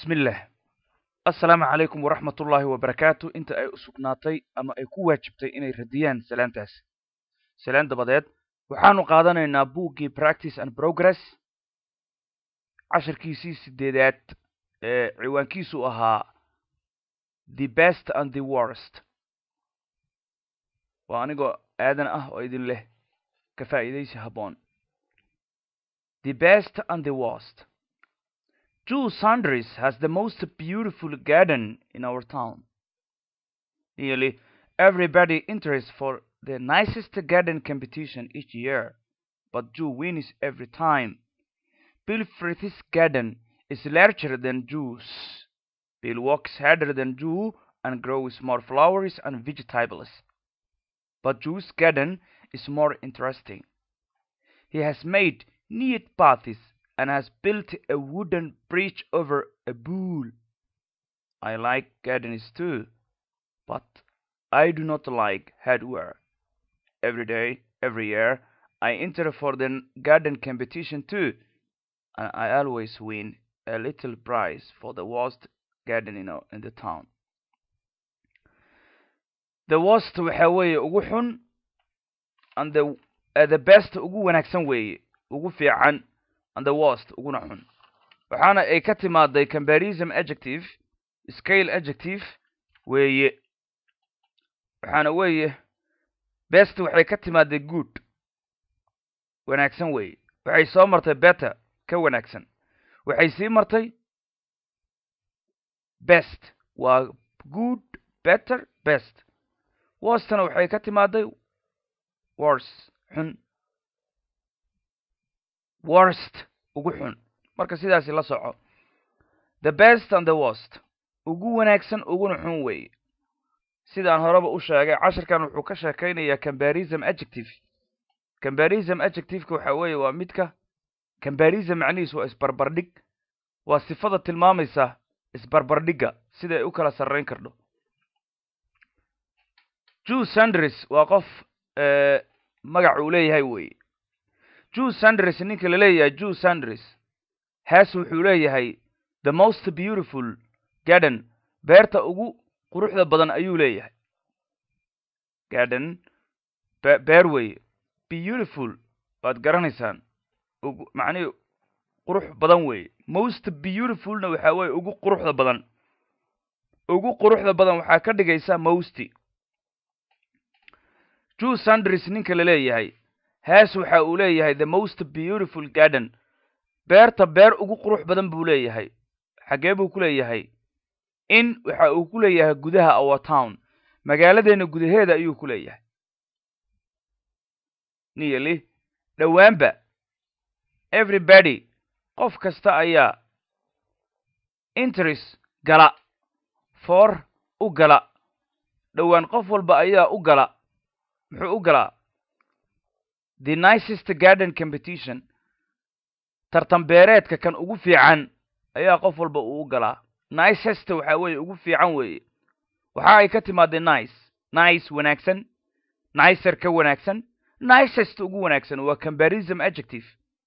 bismillah assalaamu calaykum waraxmat ullaahi wabarakaatu inta ay usugnaatay ama ay ku waajibtay inay radiyaan salaantaas salaan dabadeed waxaanu qaadanaynaa buuggii practice and progress cashirkiisii sideedaad ee ciwaankiisu ahaa the best and the worst waa anigoo aadan ah oo idin leh ka faa'iidaysi habboon the best and the worst Drew Sanders has the most beautiful garden in our town. Nearly everybody enters for the nicest garden competition each year, but Drew wins every time. Bill Frith's garden is larger than Drew's. Bill works harder than Drew and grows more flowers and vegetables. But Drew's garden is more interesting. He has made neat paths and has built a wooden bridge over a pool. I like gardens too, but I do not like hardware. Every day, every year, I enter for the garden competition too, and I always win a little prize for the worst garden in, in the town. The worst waxa weeye ugu xun and the, uh, the best ugu wanaagsan weeye ugu fiican and the worst uguna xun waxaana ay ka timaaday comparison adjective scale adjective weeye waxaana weeye best waxay ka timaaday good wanaagsan weeye waxay soo martay better ka wanaagsan waxay sii martay best waa good better best worstna waxay ka timaaday worse xun worst ugu xun marka sidaasi la soco the best and the worst ugu wanaagsan uguna xun weeye sidaan horeba u sheegay cashirkan wuxuu ka sheekaynayaa combarism adjective combarism adjectiveka waxa weeye waa midka combarism macnihiis waa isbarbardhig waa sifada tilmaamaysa isbarbardhigga sida ay u kala sarrayn kardho jew sanders waa qof magac uu leeyahay weeye jew sanders ninka la leeyahay jew sanders haas wuxuu leeyahay the most beautiful garden beerta ugu quruxda badan ayuu leeyahay garden beer weeye beautiful waad garanaysaan ugu macnihi qurux badan weeye most beautifulna waxaa weeye ugu quruxda badan ugu quruxda badan waxaa ka dhigaysa mosty jew sanders ninka la leeyahay haas waxa uu leeyahay the most beautiful garden beerta beer ugu qurux badan buu leeyahay xaggee buu ku leeyahay in waxa uu ku leeyahay gudaha our town magaaladeena gudaheeda ayuu ku leeyahay nearly dhowaanba everybody qof kasta ayaa interest gala for u gala dhowaan qof walba ayaa u gala muxuu u galaa the nicest garden competition tartan beereedka kan ugu fiican ayaa qof walba uu u galaa nicest waxa weeye ugu fiican weeye waxa ay ka timaadee nice nice wanaagsan nicer ka wanaagsan nicest ugu wanaagsan waa combarism adjective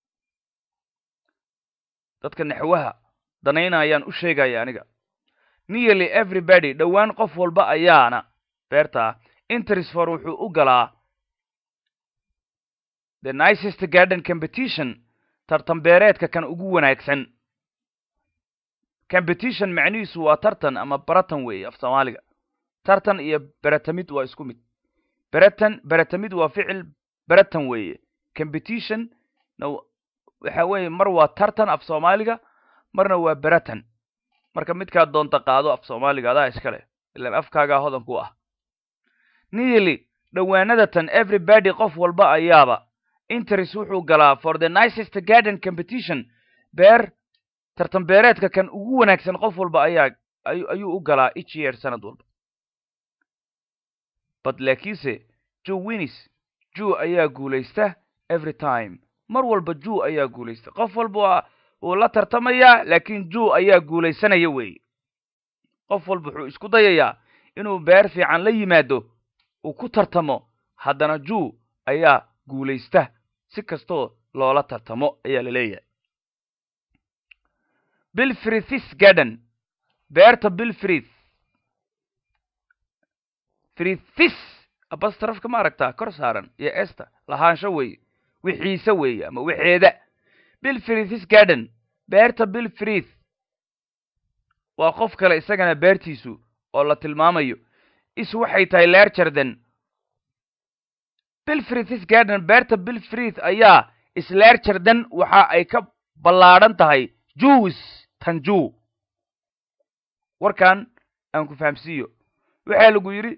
dadka naxwaha danaynayaan u sheegaya aniga nearly everybody dhowaan qof walba ayaana beertaa interisfor wuxuu u galaa the nicest garden competition tartan beereedka kan ugu wanaagsan competition macnihiisu waa tartan ama baratan weeye af soomaaliga tartan iyo beratamid waa isku mid beratan beratamid waa ficil beratan weeye competition na waxa weeye mar waa tartan af soomaaliga marna waa beratan marka midkaa doonta qaado af soomaaliga adaa iska leh ilaan afkaagaa hodan ku ah nearly dhowaanadatan everybody qof walba ayaaba interest wuxuu galaa for the nicest garden competition beer tartan beereedka kan ugu wanaagsan qof walba ayaa ayuu u galaa each year sanad walba but laakiinse jew winis jew ayaa guulaysta every time mar walba jew ayaa guulaysta qof walba wuu la tartamayaa laakiin jew ayaa guulaysanaya weeye qof walba wuxuu isku dayayaa inuu beer fiican la yimaado uu ku tartamo haddana jew ayaa guulaysta si kastoo loola tartamo ayaa la leeyahay bill frithis garden beerta bilfrid fridthis abastrafka ma aragtaa kor saaran iyo esta lahaansho weeye wixiise weeye ama wixeeda bilfridthis garden beerta bilfrith waa qof kale isagana beertiisu oo la tilmaamayo is waxay tahay lercherden bilfrithis garden beerta bilfrith ayaa islercherden waxa ay ka ballaadhan tahay juws tanju warkan aan ku fahamsiiyo waxaa lagu yidhi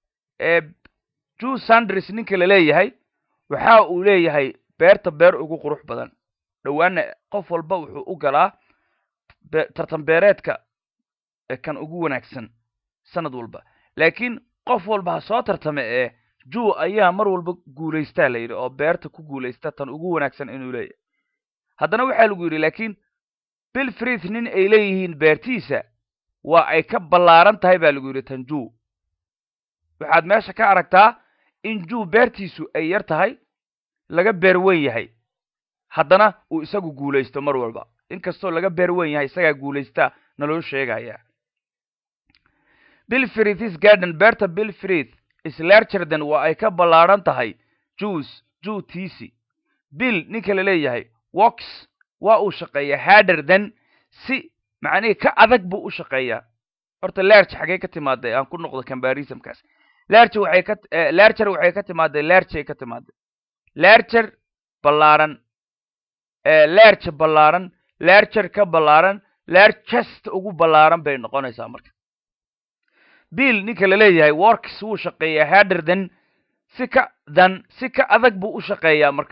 ju sandris ninka la leeyahay waxa uu leeyahay beerta beer ugu qurux badan dhowaana qof walba wuxuu u galaa tartan beereedka kan ugu wanaagsan sanad walba laakiin qof walba ha soo tartame ee ju ayaa mar walba guulaystaa la yidhi oo beerta ku guulaysta tan ugu wanaagsan inuu leeyahay haddana waxaa lagu yidhi laakiin bilfrith nin ay leeyihiin beertiisa waa ay ka ballaaran tahay baa lagu yidhi tan ju waxaad meesha ka aragtaa in ju beertiisu ay yar tahay laga beer weyn yahay haddana uu isagu guulaysto mar walba inkastoo laga beer weyn yahay isagaa guulaystaa naloo sheegaya bilfrithis garden beerta bilfrith islercherden waa ay ka ballaadhan tahay juus ju tiisi bill ninka la leeyahay wox waa uu shaqeeyaa haderden si macnihii ka adag buu u shaqeeyaa horta lerch xagee ka timaaday aan ku noqdo cambarismkaas lerch waxay ka lercher waxay ka timaaday lerchay ka timaaday lercher ballaaran lerch ballaaran lercher ka ballaaran lerchest ugu ballaaran bay noqonaysaa marka bill ninka la leeyahay works wuu shaqeeyaa haderden si ka dan si ka adag buu u shaqeeyaa marka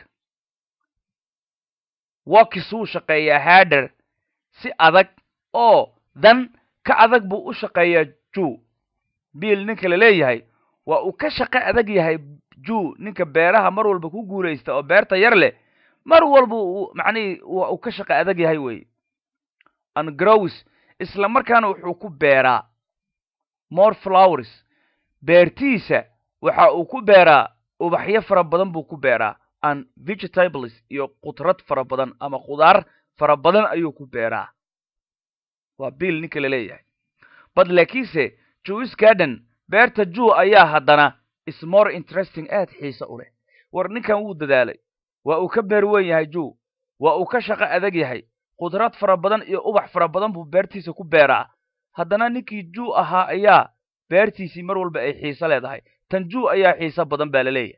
works wuu shaqeeyaa hader si adag oo dan ka adag buu u shaqeeyaa ju bill ninka la leeyahay waa uu ka shaqo adag yahay ju ninka beeraha mar walba ku guulaysta oo beerta yar leh mar walba uu macnihii waa uu ka shaqo adag yahay weye angrows isla markaana wuxuu ku beeraa more flowers beertiisa waxa uu ku beeraa ubaxyo fara badan buu ku beeraa an vegetables iyo qudrad fara badan ama khudaar fara badan ayuu ku beeraa waa bill ninka la leeyahay bad laakiinse juis garden beerta ju ayaa haddana is more interesting aad xiise u leh war ninkan wuu dadaalay waa uu ka beer weyn yahay ju waa uu ka shaqo adag yahay khudrad fara badan iyo ubax fara badan buu beertiisa ku beeraa haddana ninkii ju ahaa ayaa beertiisii mar walba ay xiise leedahay tan ju ayaa xiise badan baa la leeyahay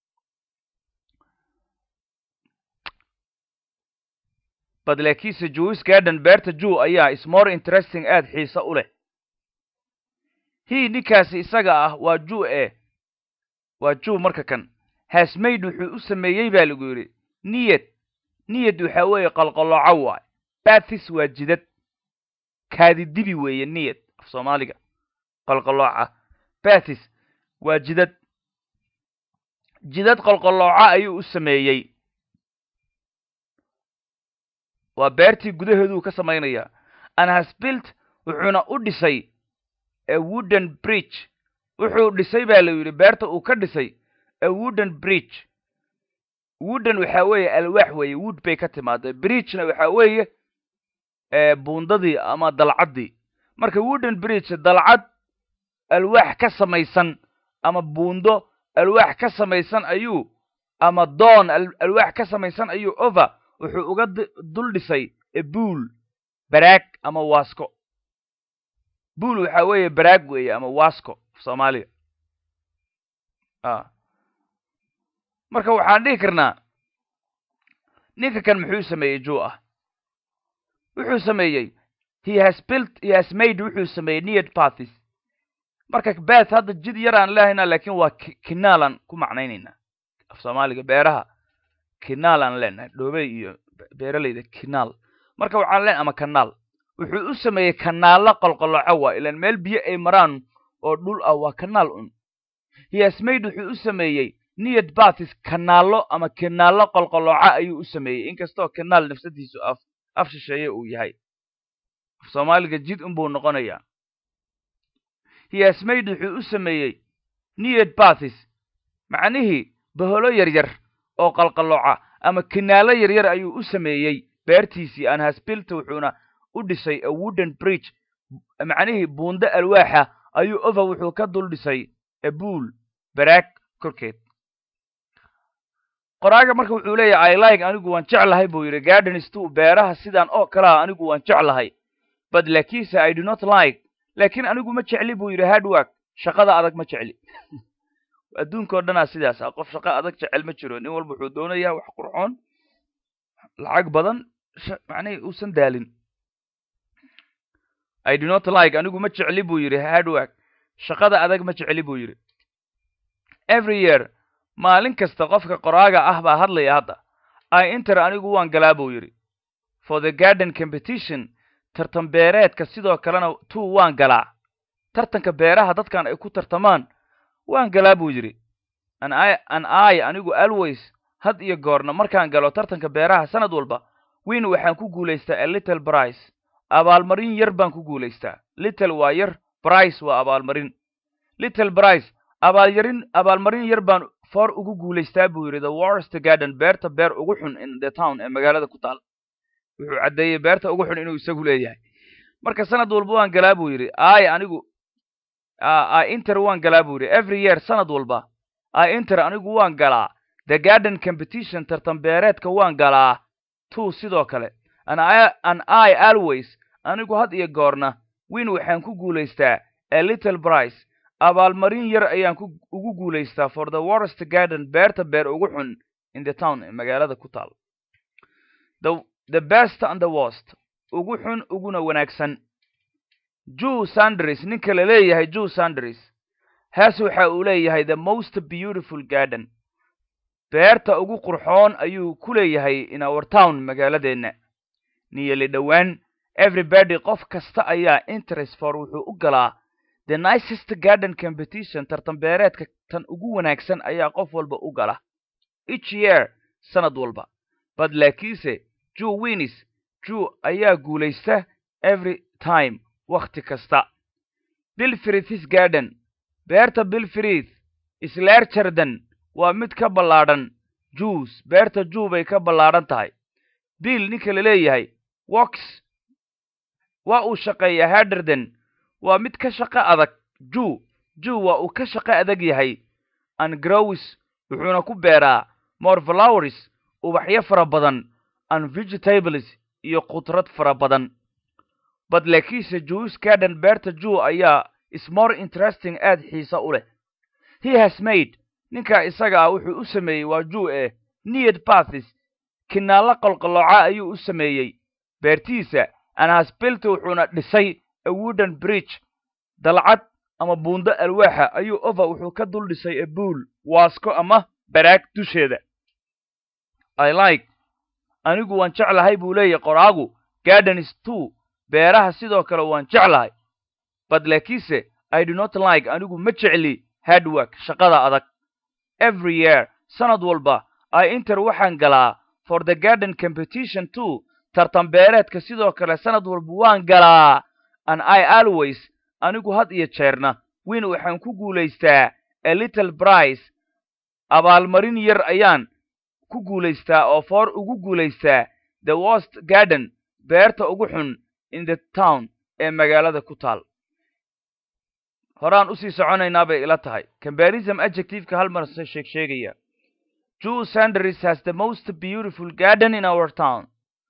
bad laakiinse juis garden beerta ju ayaa is more interesting aad xiise u leh hi ninkaasi isaga ah waa ju e waa ju marka kan hasmaid wuxuu u sameeyey baa lagu yidhi niyad niyad waxa weeye qalqalooco waay bathis waa jidad kaadidibi weeye niyad af soomaaliga qalqalooca bathis waa jidad jidad qalqalooca ayuu u sameeyey waa beertii gudaheeduu ka samaynayaa an hasbilt wuxuuna u dhisay a wooden bridge wuxuu dhisay baa la yidhi beerta uu ka dhisay a wooden bridge wooden waxa weeye alwaax weeye wood bay ka timaaday bridgena waxa weeye buundadii ama dalcaddii marka wooden bridge dalcad alwaax ka samaysan ama buundo alwaax ka samaysan ayuu ama doon alwaax ka samaysan ayuu over wuxuu uga dul dhisay ebuul baraag ama waasko buul waxa weeye baraag weeye ama wasco soomaaliga marka waxaan dhihi karnaa ninka kan muxuu sameeyey ju ah wuxuu sameeyey he has built he has made wuxuu sameeyey nead pathis marka bath hadda jid yar aan lehaynaa laakiin waa kinaalan ku macnaynaynaa af soomaaliga beeraha kinaal aan leenahay dhoobey iyo beeraleyda kinaal marka waxaan leen ama kanaal wuxuu u sameeyey kanaallo qolqoloco waa ilaan meel biyo ay maraan oo dhul ah waa kanaal un hiasmaid wuxuu u sameeyey niyad bathis kanaallo ama kinaallo qolqoloco ayuu u sameeyey inkastoo kanaal nafsadiisu af af shisheeye uu yahay af soomaaliga jid unbuu noqonayaa hiasmaid wuxuu u sameeyey niyad bathis macnihii baholo yaryar oo qalqaloca ama kinaallo yaryar ayuu u sameeyey beertiisii anhasbilta wuxuuna u dhisay a wooden bridge macnihii buundo alwaaxa ayuu over wuxuu ka dul dhisay abuul baraag korkeed qoraaga marka wuxuu leeyahay i like anigu waan jeclahay buu yidhi gardens to beeraha sidaan oo kalea anigu waan jeclahay but laakiinse i do not like laakiin anigu ma jecli buu yidhi hardwork shaqada adag ma jecli adduunka o dhanaa sidaas ah qof shaqo adag jecel ma jiro nin walba wuxuu doonayaa wax qurxoon lacag badan macnihii uusan daalin i do not like anigu ma jecli buu yidhi hardwork shaqada adag ma jecli buu yidhi every year maalin kasta qofka qoraaga ah baa hadlaya hadda i inter anigu waan galaa buu yidhi for the garden competition tartan beereedka sidoo kalena two waan galaa tartanka beeraha dadkan ay ku tartamaan waan galaa buu yidhi an i an i anigu always had iyo goorna markaan galo tartanka beeraha sanad walba win waxaan ku guulaystaa a little brice abaalmarin yar baan ku guulaystaa little waa yar brice waa abaalmarin little brice abaalyarin abaalmarin yar baan for ugu guulaystaa buu yidhi the worst garden beerta beer ugu xun in the town ee magaalada ku taal wuxuu caddeeyey beerta ugu xun inuu isagu leeyahay marka sanad walba waan galaa buu yidhi ay anigu inter waan galaa buu yidhi every year sanad walba i inter anigu waan galaa the garden competition tartan beereedka waan galaa two sidoo kale an i an i always anigu had iyo goorna win waxaan ku guulaystaa a little brice abaalmarin yar ayaan ku ugu guulaystaa for the worst garden beerta beer ugu xun in the town ee magaalada ku taal the the best and the worst ugu xun uguna wanaagsan jew sandris ninka la leeyahay jew sandris hees waxa uu leeyahay the most beautiful garden beerta ugu qurxoon ayuu ku leeyahay in our town magaaladeenna niyeli dhowaan everybody qof kasta ayaa interest for wuxuu u galaa the nicest garden competition tartan beereedka tan ugu wanaagsan ayaa qof walba u gala each year sanad walba but laakiinse jew winis jew ayaa guulaysta every time wakhti kasta bilfrithis garden beerta bilfrith isleerjardan waa mid ka ballaadhan jews beerta jew bay ka ballaadhan tahay bill ninka la leeyahay wox waa uu shaqeeyaa haderden waa mid ka shaqo adag jew jew waa uu ka shaqo adag yahay an growis wuxuuna ku beeraa more flowers ubaxyo fara badan an vegetables iyo khudrad fara badan bad laakiinse jews garden beerta jew ayaa is more interesting aad xiisa u leh he has made ninkaa isaga ah wuxuu u sameeyey waa jew ee nead bathis kinaallo qolqolooca ayuu u sameeyey beertiisa an has built wuxuuna dhisay a wooden bridge dalcad ama buundo alwaaxa ayuu over wuxuu ka dul dhisay a buol waasko ama baraag dusheeda i like anigu waan jeclahay buu leeyahy qoraagu gardens two beeraha sidoo kale waan jeclahay bad laakiinse i do not like anigu ma jecli hardwork shaqada adag every year sanad walba i inter waxaan galaa for the garden competition two tartan beereedka sidoo kale sanad walba waan galaa an i always anigu had iyo jeerna win waxaan ku guulaystaa a little brice abaalmarin yar ayaan ku guulaystaa oo for ugu guulaystaa the worst garden beerta ugu xun in the town ee magaalada ku taal horaan usii soconaynaa bay ila tahay combarism adjectiveka hal mar se sheeg sheegaya jew sanders has the most beautiful garden in our town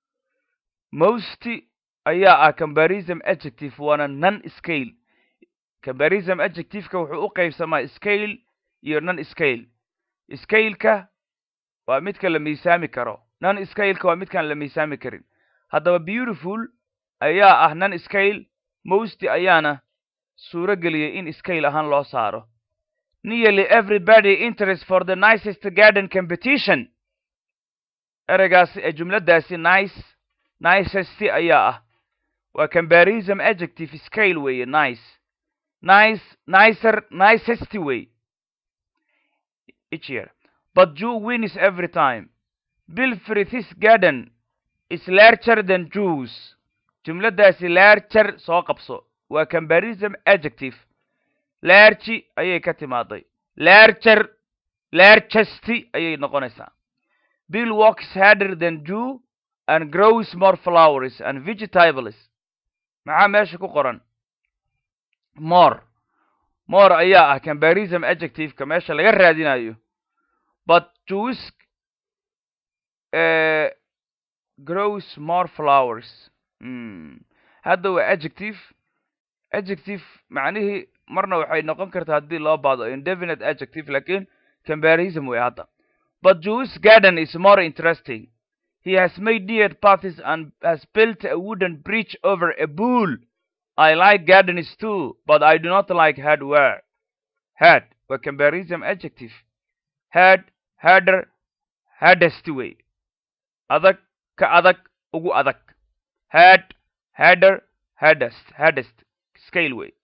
most ayaa ah combarism adjective waana non scale combarism adjectiveka wuxuu u qaybsamaa scale iyo non scale scaleka waa midka la miisaami karo non scaleka waa midkaan la miisaami karin haddaba beautiful ayaa ah non scale most ayaana suuro geliyay in scale ahaan loo saaro nearly everybody interest for the nicest garden competition ereygaasi ee jumladaasi nice nicest ayaa ah waa combarism adjective scale weeye nice nice nicer nicest way each year but jew wins every time bilfrithis garden is larger than jews jumladaasi larger soo qabso waa combarism adjective largi ayay ka timaaday larger largesty ayay noqonaysaa bill walks harder than jew and grows more flowers and vegetables maxaa meesha ku qoran more more ayaa ah combarism adjectiveka meesha laga raadinayo but jews uh, grows more flowers mm. hadda waa adjective adjective macnihii marna waxay noqon kartaa haddii loo baado indefinite adjective lakin combarism way hadda but jews garden is more interesting he has made near paths and has built a wooden bridge over a pool i like gardens too but i do not like hardware had waa combarism adjective had harder hardest way adag ka adag ugu adag had harder hardest hardest scale way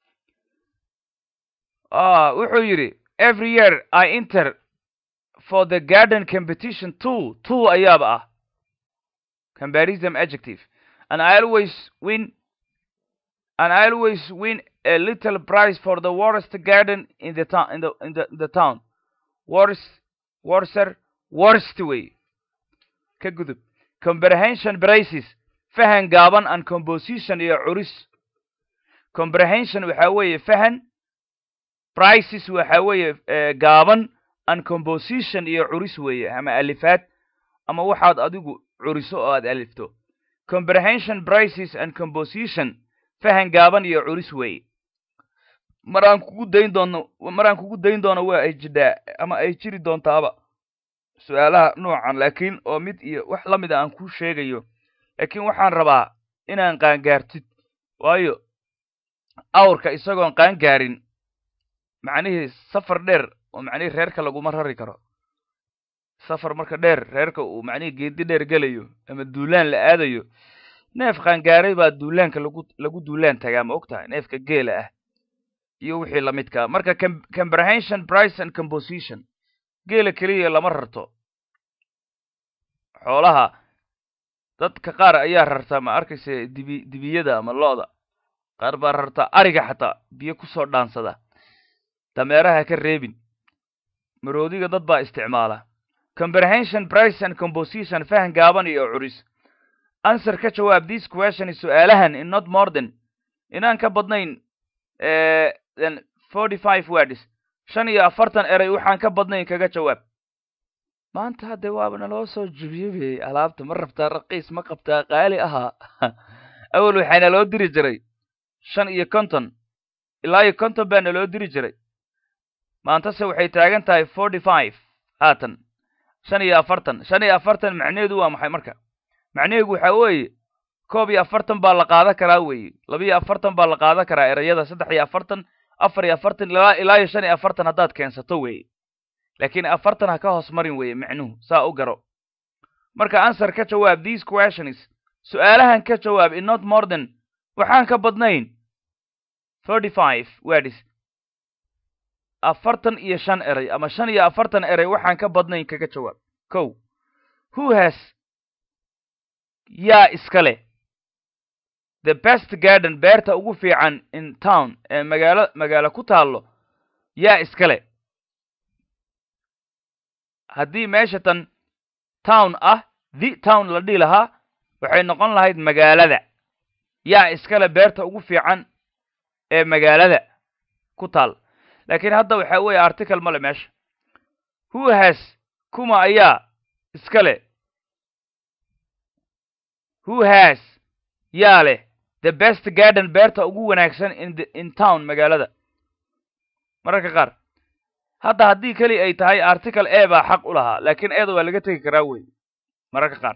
ah wuxuu yidhi every year i enter for the garden competition two two ayaaba ah combarism adjective and i always win and i always win a little prize for the worst garden in the town in the in the, in the town worst worser worst way ka gudub comprehension braces fahan gaaban and composition iyo curis comprehension waxa weeye fahan prices waxa weeye gaaban and composition iyo curis weeye ama alifaad ama waxaad adigu curiso oo aad alifto comprehension prices and composition fahan gaaban iyo curis weeye mar aan kugu dayn doono mar aan kugu dayn doono waa ay jidhaa ama ay jiri doontaaba su-aalaha noocan laakiin oo mid iyo wax la mid a aan kuu sheegayo laakiin waxaan rabaa inaan qaangaartid waayo awrka isagoon qaangaarin macnihii safar dheer oo macnihii reerka laguma rari karo safar marka dheer reerka uu macnihii geedi dheer gelayo ama duulaan la aadayo neef qaangaaray baa duulaanka lagu lagu duulaan tagaa ma og tahay neefka geela ah iyo wixii lamidkaa marka comprehension price and composition geela keliya lama rarto xoolaha dadka qaar ayaa rartaa ma arkaysa dibi dibiyada ama lo-da qaar baa rartaa ariga xataa biyo kusoo dhaansada dameeraha ka reebin maroodiga dad baa isticmaala comprehension price and composition fahan gaaban iyo curis answer ka jawaab this question su-aalahan in not more than inaan ka badnayn than forty five words shan iyo afartan eray waxaan ka badnayn kaga jawaab maanta hadde waaba naloo soo jubiyabey alaabta ma rabtaa raqiis ma qabtaa qaali ahaa awel waxaa naloo diri jiray shan iyo konton ilaa iyo konton baa naloo diri jiray maantase waxay taagan tahay forty five haatan shan iyo afartan shan iyo afartan macnaheedu waa maxay marka macnaheedu waxaa weeye koob iyo afartan baa la qaadan karaa weeye laba iyo afartan baa la qaadan karaa erayada saddex iyo afartan afar iyo afartan ilaa ilaa iyo shan iyo afartan haddaad keensato weeye laakiin afartan ha ka hoos marin weeye macnuhu saa u garo marka answer ka jawaab these questions su-aalahan ka jawaab in not more than waxaan ka badnayn thirty five words afartan iyo shan eray ama shan iyo afartan eray waxaan ka badnayn kaga jawaab kow who has yaa iska leh the best garden beerta ugu fiican in town ee magaalo magaalo ku taallo yaa iska leh haddii meesha tan town ah the town la dhihi lahaa waxay noqon lahayd magaalada yaa iskale beerta ugu fiican ee magaalada ku taal laakiin hadda waxaa weeye article male meesha who has kuma ayaa iska leh who has yaa leh the best garden beerta ugu wanaagsan in the in town magaalada mararka qaar hadda haddii keli ay tahay article e baa xaq u lahaa laakiin eeda waa laga tegi karaa wey mararka qaar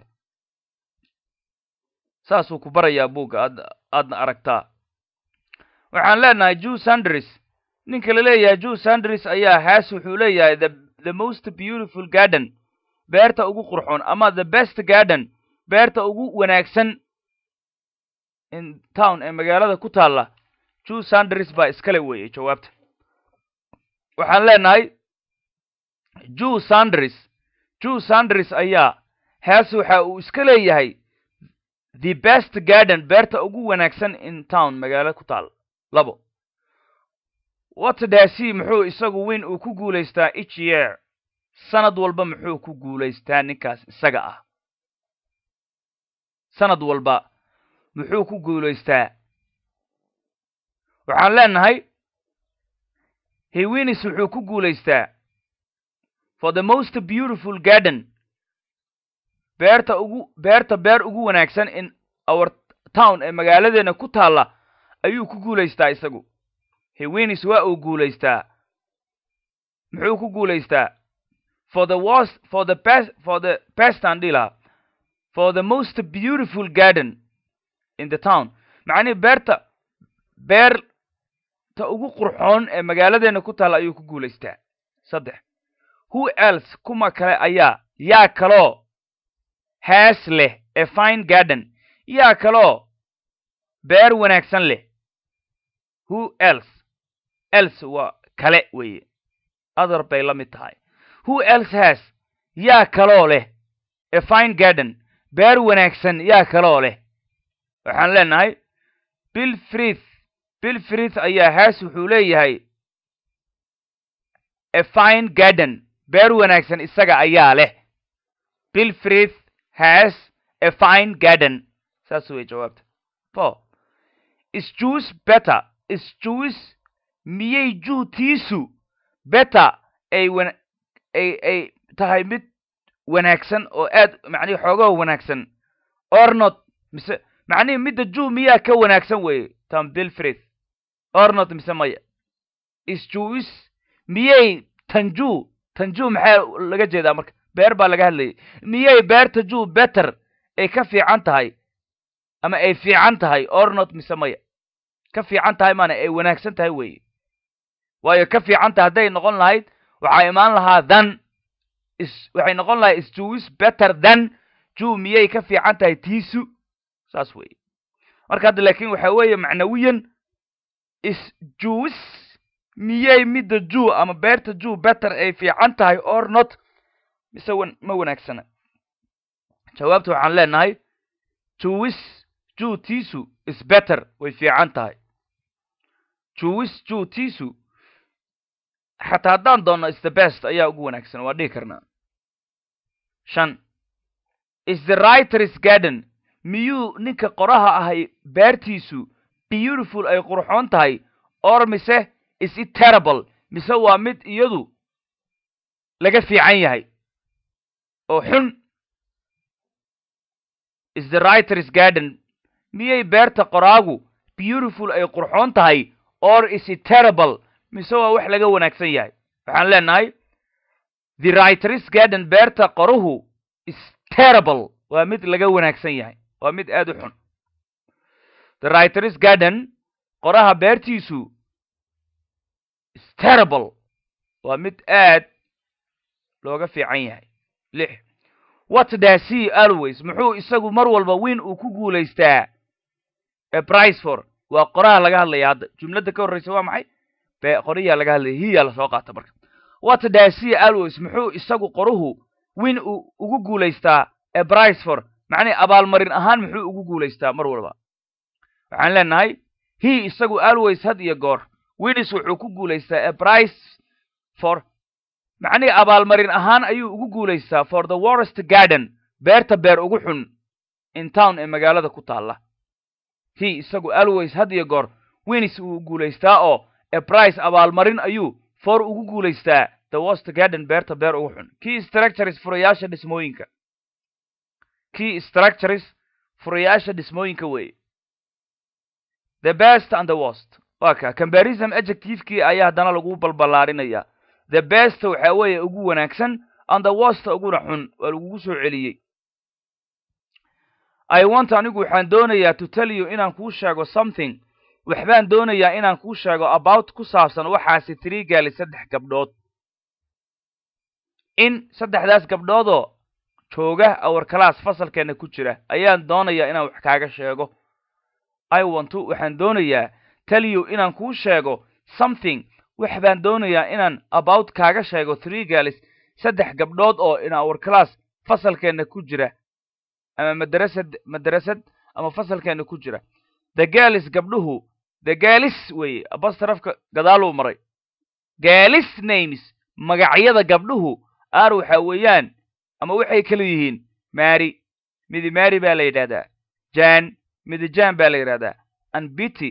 saasuu ku barayaa buugga aad aadna aragtaa waxaan leenahay jew sandris ninka la leeyahay jew sandris ayaa haas wuxuu leeyahay the the most beautiful garden beerta ugu qurxoon ama the best garden beerta ugu wanaagsan in town ee magaalada ku taalla jew sandris baa iskale weeye jawaabta waxaan leenahay jew sandris jew sandris ayaa haas waxa uu iska leeyahay the best garden beerta ugu wanaagsan in town magaalo ku taal labo watdasi muxuu isagu weyn uu ku guulaystaa each year sanad walba muxuu ku guulaystaa ninkaas isaga ah sanad walba muxuu ku guulaystaa waxaan leenahay hewinis wuxuu ku guulaystaa for the most beautiful garden beerta ugu beerta beer ugu wanaagsan in our town ee magaaladeena ku taalla ayuu ku guulaystaa isagu hewinis waa uu guulaystaa muxuu ku guulaystaa for the worst for the best for the best aan dhihi lahaa for the most beautiful garden in the town macnihii beerta beerta ugu qurxoon ee magaaladeena ku taalla ayuu ku guulaystaa saddex who else kuma kale ayaa yaa kaloo haas leh ee fine garden yaa kaloo beer wanaagsan leh who else else waa kale weeye other bay la mid tahay who else has yaa kaloo leh ee fine garden beer wanaagsan yaa kaloo leh waxaan leenahay bill frith bill frith ayaa haas wuxuu leeyahay a fine garden beer wanaagsan isaga ayaa leh bill frith has a fine garden saas way jawaabta four is jews better is jews miyay juutiisu better ay wan ay ay tahay mid wanaagsan oo aad macnihi xoogaha wanaagsan ornot mise macnihi midda jew miyaa ka wanaagsan weeye tam bill frith ornot mise maya is jews miyay tanju tanju maxaa laga jeedaa marka beer baa laga hadlayay miyay beerta jew better ay ka fiican tahay ama ay fiican tahay ornot mise maya ka fiican tahay maana ay wanaagsan tahay weeye waayo ka fiican tahay hadday noqon lahayd waxaa imaan lahaa than is waxay noqon lahayd is jews better than jew miyay ka fiican tahay tiisu saas weeye marka hadda laakiin waxa weeye macnawiyan is jews miyay midda jew ama beerta jew better ay fiican tahay or not mise wan ma wanaagsana jawaabta waxaan leenahay jews jew tiisu is better way fiican tahay jews jew tiisu xataa haddaan doonno is the best ayaa ugu wanaagsan waa dhihi karnaa shan is the writer's garden miyuu ninka qoraha ahay beertiisu beautiful ay qurxoon tahay or mise is it terrible mise waa mid iyadu laga fiican yahay oo xun is the writer's garden miyay beerta qoraagu beautiful ay qurxoon tahay or is it terrible mise waa wax laga wanaagsan yahay waxaan leenahay the writer's garden beerta qoruhu is terrible waa mid laga wanaagsan yahay waa mid aad u xun the writer's garden qoraha beertiisu is terrible waa mid aad looga fiican yahay lix what does he always muxuu isagu mar walba wiin uu ku guulaystaa a price for waa qoraha laga hadlaya hadda jumladda ka horreysa waa maxay be qoriyaa laga hadlaya hiyaa lasoo qaata marka what does he always muxuu isagu qoruhu wiin uu ugu guulaystaa a price for macnihi abaalmarin ahaan muxuu ugu guulaystaa mar walba waxaan leenahay he isagu always had iyo goor winis wuxuu ku guulaystaa a price for macnihi abaalmarin ahaan ayuu ugu guulaystaa for the worst garden beerta beer ugu xun in town ee magaalada ku taalla he isagu always had iyo goor winis uu guulaystaa oo a price abaalmarin ayuu for ugu guulaystaa the worst garden beerta beer ugu xun key structures furayaasha dhismooyinka key structures furayaasha dhismooyinka weeye the best and the worst waa ka combarism adjectivekii ayaa haddana lagu balballaarinaya the best waxaa weeye ugu wanaagsan and the worst uguna xun waa lagugu soo celiyey i want anigu waxaan doonayaa to tell you inaan kuu sheego something waxbaan doonayaa inaan kuu sheego about ku saabsan waxaasi three gaali saddex gabdhood in saddexdaas gabdhoodoo jooga our class fasalkeena ku jira ayaan doonayaa inaan wax kaaga sheego i want to waxaan doonayaa tell you inaan kuu sheego something wax baan doonayaa inaan about kaaga sheego three galis saddex gabdhood oo in our class fasalkeena ku jira ama madrasad madrasad ama fasalkeena ku jira the galis gabdhuhu the galis weeye abastarafka gadaaluu maray galis names magacyada gabdhuhu aar waxa weeyaan ama waxay kala yihiin mary midi mary baa la yidhahdaa jan midi jan baa la yidhahdaa and bity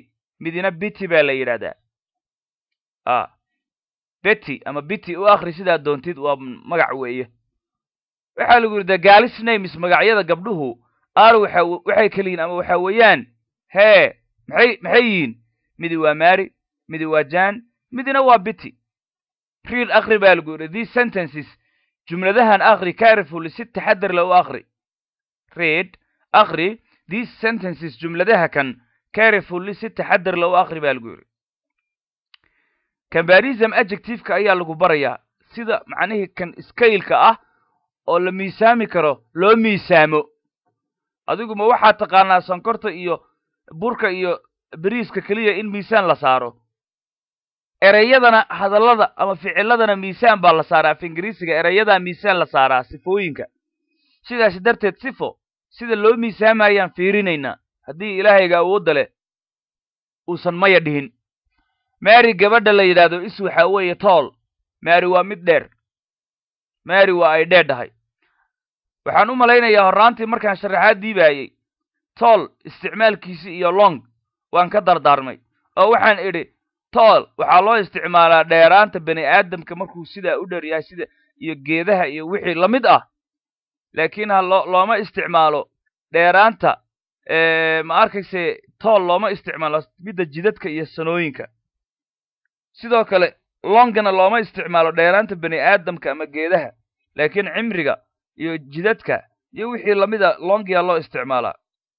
midina bitty baa la yidhahdaa a betty ama bitty u akri sidaad doontid waa magac weeye waxaa lagu yidhi the galis names magacyada gabdhuhu ar waxa waxay keliyiin ama waxa weeyaan hee maxay maxay yihiin midi waa mary midi waa jan midina waa bitty read akri baa lagu yidhi these sentences jumladahan akri carefully si taxadar la u akri read akri these sentences jumladaha kan carefully si taxadar la u akri baa lagu yidhi cambarism adjectiveka ayaa lagu barayaa sida macnihii kan scaileka ah oo la miisaami karo loo miisaamo adigu ma waxaad taqaanaa sonkorta iyo burka iyo beriiska keliya in miisaan la saaro ereyadana hadallada ama ficiladana miisaan baa la saaraa af ingiriisiga ereyadaa miisaan la saaraa sifooyinka sidaas darteed sifo sida loo miisaamayaan fiirinaynaa haddii ilaahayga awoodda leh uusan maya dhihin mary gabadha la yidhaahdo is waxaa weeye tool mary waa mid dheer mary waa ay dheedhahay waxaan u malaynayaa horraantii markaan sharaxaad diibaayey tool isticmaalkiisi iyo long waan ka dardaarmay oo waxaan idhi tool waxaa loo isticmaalaa dheeraanta bani aadamka markuu sidaa u dheer yahay sida iyo geedaha iyo wixii la mid ah laakiin ha loo looma isticmaalo dheeraanta ma arkayse tool looma isticmaalo midda jidadka iyo sanooyinka sidoo kale longana looma isticmaalo dheeraanta bani aadamka ama geedaha laakiin cimriga iyo jidadka iyo wixii lamida longia loo isticmaalaa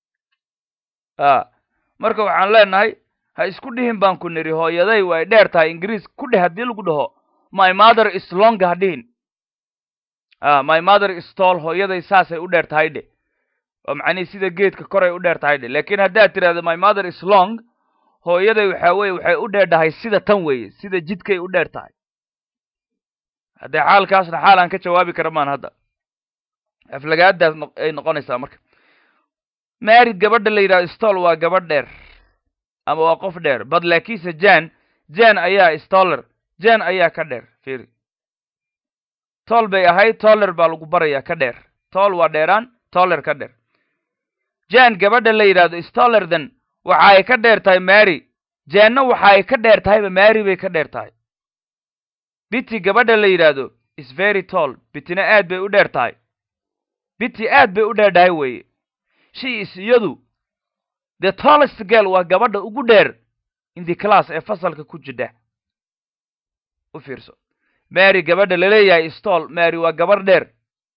a marka waxaan leenahay ha isku dhihin baan ku nidhi hooyaday way dheer tahay ingiriis ku dheh haddii lagu dhaho my mother is long ha dhihin a my mother is tall hooyaday saasay u dheer tahay dhe oo macnihi sida geedka koray u dheer tahay dhe laakiin haddaad tidhahdo my mother is long hooyaday waxaa weye waxay u dheerdhahay sida tan weeye sida jidkay u dheer tahay haddee xaalkaasna xaal aan ka jawaabi kara maan hadda aflagaadaas ay noqonaysaa marka marid gabadha la yidhahdo stol waa gabadh dheer ama waa qof dheer bad laakiinse jan jan ayaa stoller jan ayaa ka dheer firi tol bay ahayd toller baa lagu barayaa ka dheer tol waa dheeraan toller ka dheer jan gabadha la yidhahdo stollerdan waxa ay ka dheer tahay mary janna waxa ay ka dheer tahayba mary bay ka dheer tahay biti gabadha la yidhaahdo is very tall bitina aad bay u dheer tahay biti aad bay u dheerdhahay weeye she is iyadu the tallest girl waa gabadha ugu dheer in the class ee fasalka ku jidha u fiirso mary gabadha laleeyahay stol mary waa gabadh dheer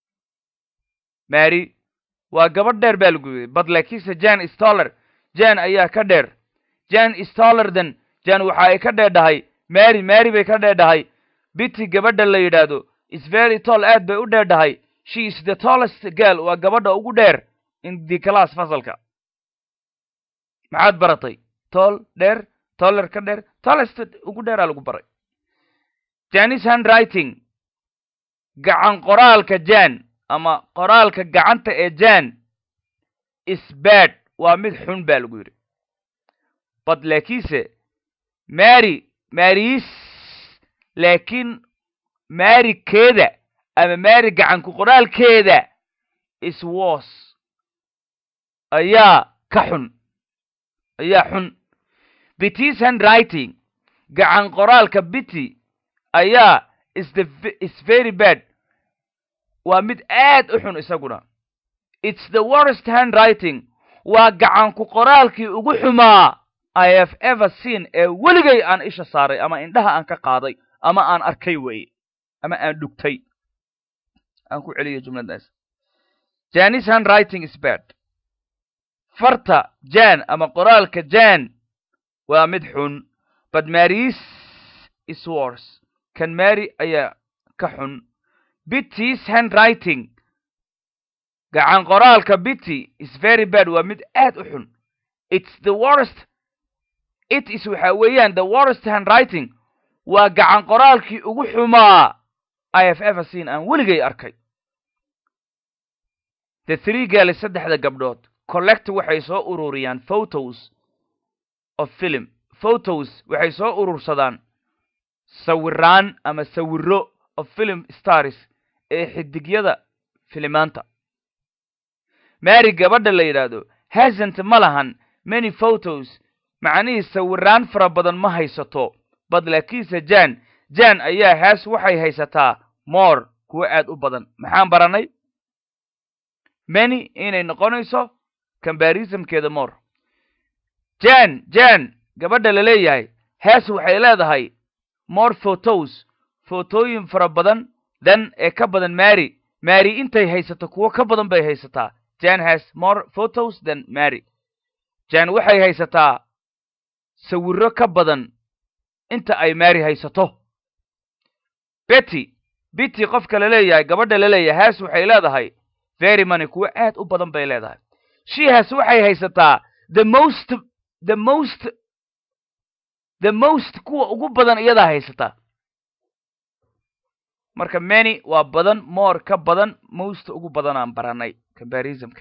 mary waa gabadh dheer baa lagu yidhi bad laakiinse jan stoller jan ayaa ka dheer jan stollerdan jan waxa ay ka dheerdhahay mary mary bay ka dheerdhahay biti gabadha la yidhaahdo is very tall aad bay u dheerdhahay she is the tallest girl waa gabadha ugu dheer in the class fasalka maxaad baratay toll dheer toller ka dheer tallest ugu dheeraa lagu baray janis handwriting gacan qoraalka jan ama qoraalka gacanta ee jan is bad waa mid xun baa lagu yidhi bad laakiinse mary maris laakiin mary keeda ama mary gacanku qoraalkeeda is wos ayaa ka xun ayaa xun bitis handwriting gacan qoraalka biti ayaa is the is very bad waa mid aad u xun isaguna it's the worst handwriting waa gacanku qoraalkii ugu xumaa i have ever seen ee weligay aan isha saaray ama indhaha aan ka qaaday ama aan arkay weeye ama aan dhugtay aan ku celiyo jumladaas janis handwriting is bad farta jan ama qoraalka jan waa mid xun but maris is wors kan mary ayaa ka xun bitis handwriting gacan qoraalka biti is very bad waa mid aad u xun it's the worst it is waxa weeyaan the worst handwriting waa gacan qoraalkii ugu xumaa i have ever seen aan weligay arkay the three girls saddexda gabdhood collect waxay soo ururiyaan photos of film photos waxay soo urursadaan sawiraan ama sawiro of film stars ee xidigyada filimaanta mary gabadha la yidhaahdo hasant ma lahan many photos macnihii sawiraan fara badan ma haysato bad laakiinse jan jan ayaa haas waxay haysataa more kuwo aad u badan maxaan baranay many inay noqonayso combarismkeeda more jan jan gabadha la leeyahay haas waxay leedahay more photos footooyin fara badan dan ee ka badan mary mary intay haysato kuwo ka badan bay haysataa jan has more photos than mary jan waxay haysataa sawirro ka badan inta ay mary haysato betty betty qofka la leeyahay gabadha la leeyahay has waxay leedahay very money kuwo aad u badan bay leedahay she has waxay haysataa the most the most the most kuwa ugu badan iyadaa haysataa marka many waa badan more ka badan most ugu badan aan baranay combarismka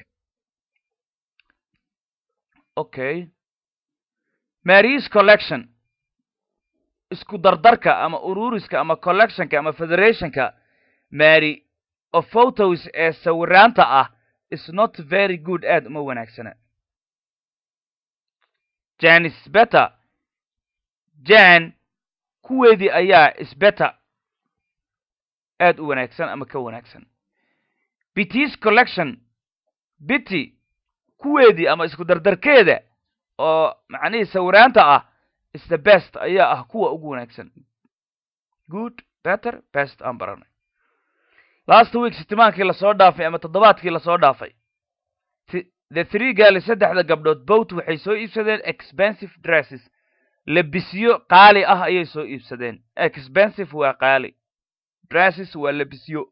okay marys collection isku dardarka ama ururiska ama collectionka ama federationka mary of photos ee sawiraanta ah is not very good aad uma wanaagsana jan is better jan kuweedii ayaa isbetter aad u wanaagsan ama ka wanaagsan bitys collection bity kuweedii ama isku dardarkeeda oo macnihii sawiraanta ah is the best ayaa ah kuwa ugu wanaagsan good better best aan baranay last week sitimaankii lasoo dhaafay ama toddobaadkii lasoo dhaafay the three gaali saddexda gabdhood boat waxay soo iibsadeen expensive dresses lebisyo qaali ah ayay soo iibsadeen expensive waa qaali dresses waa lebisyo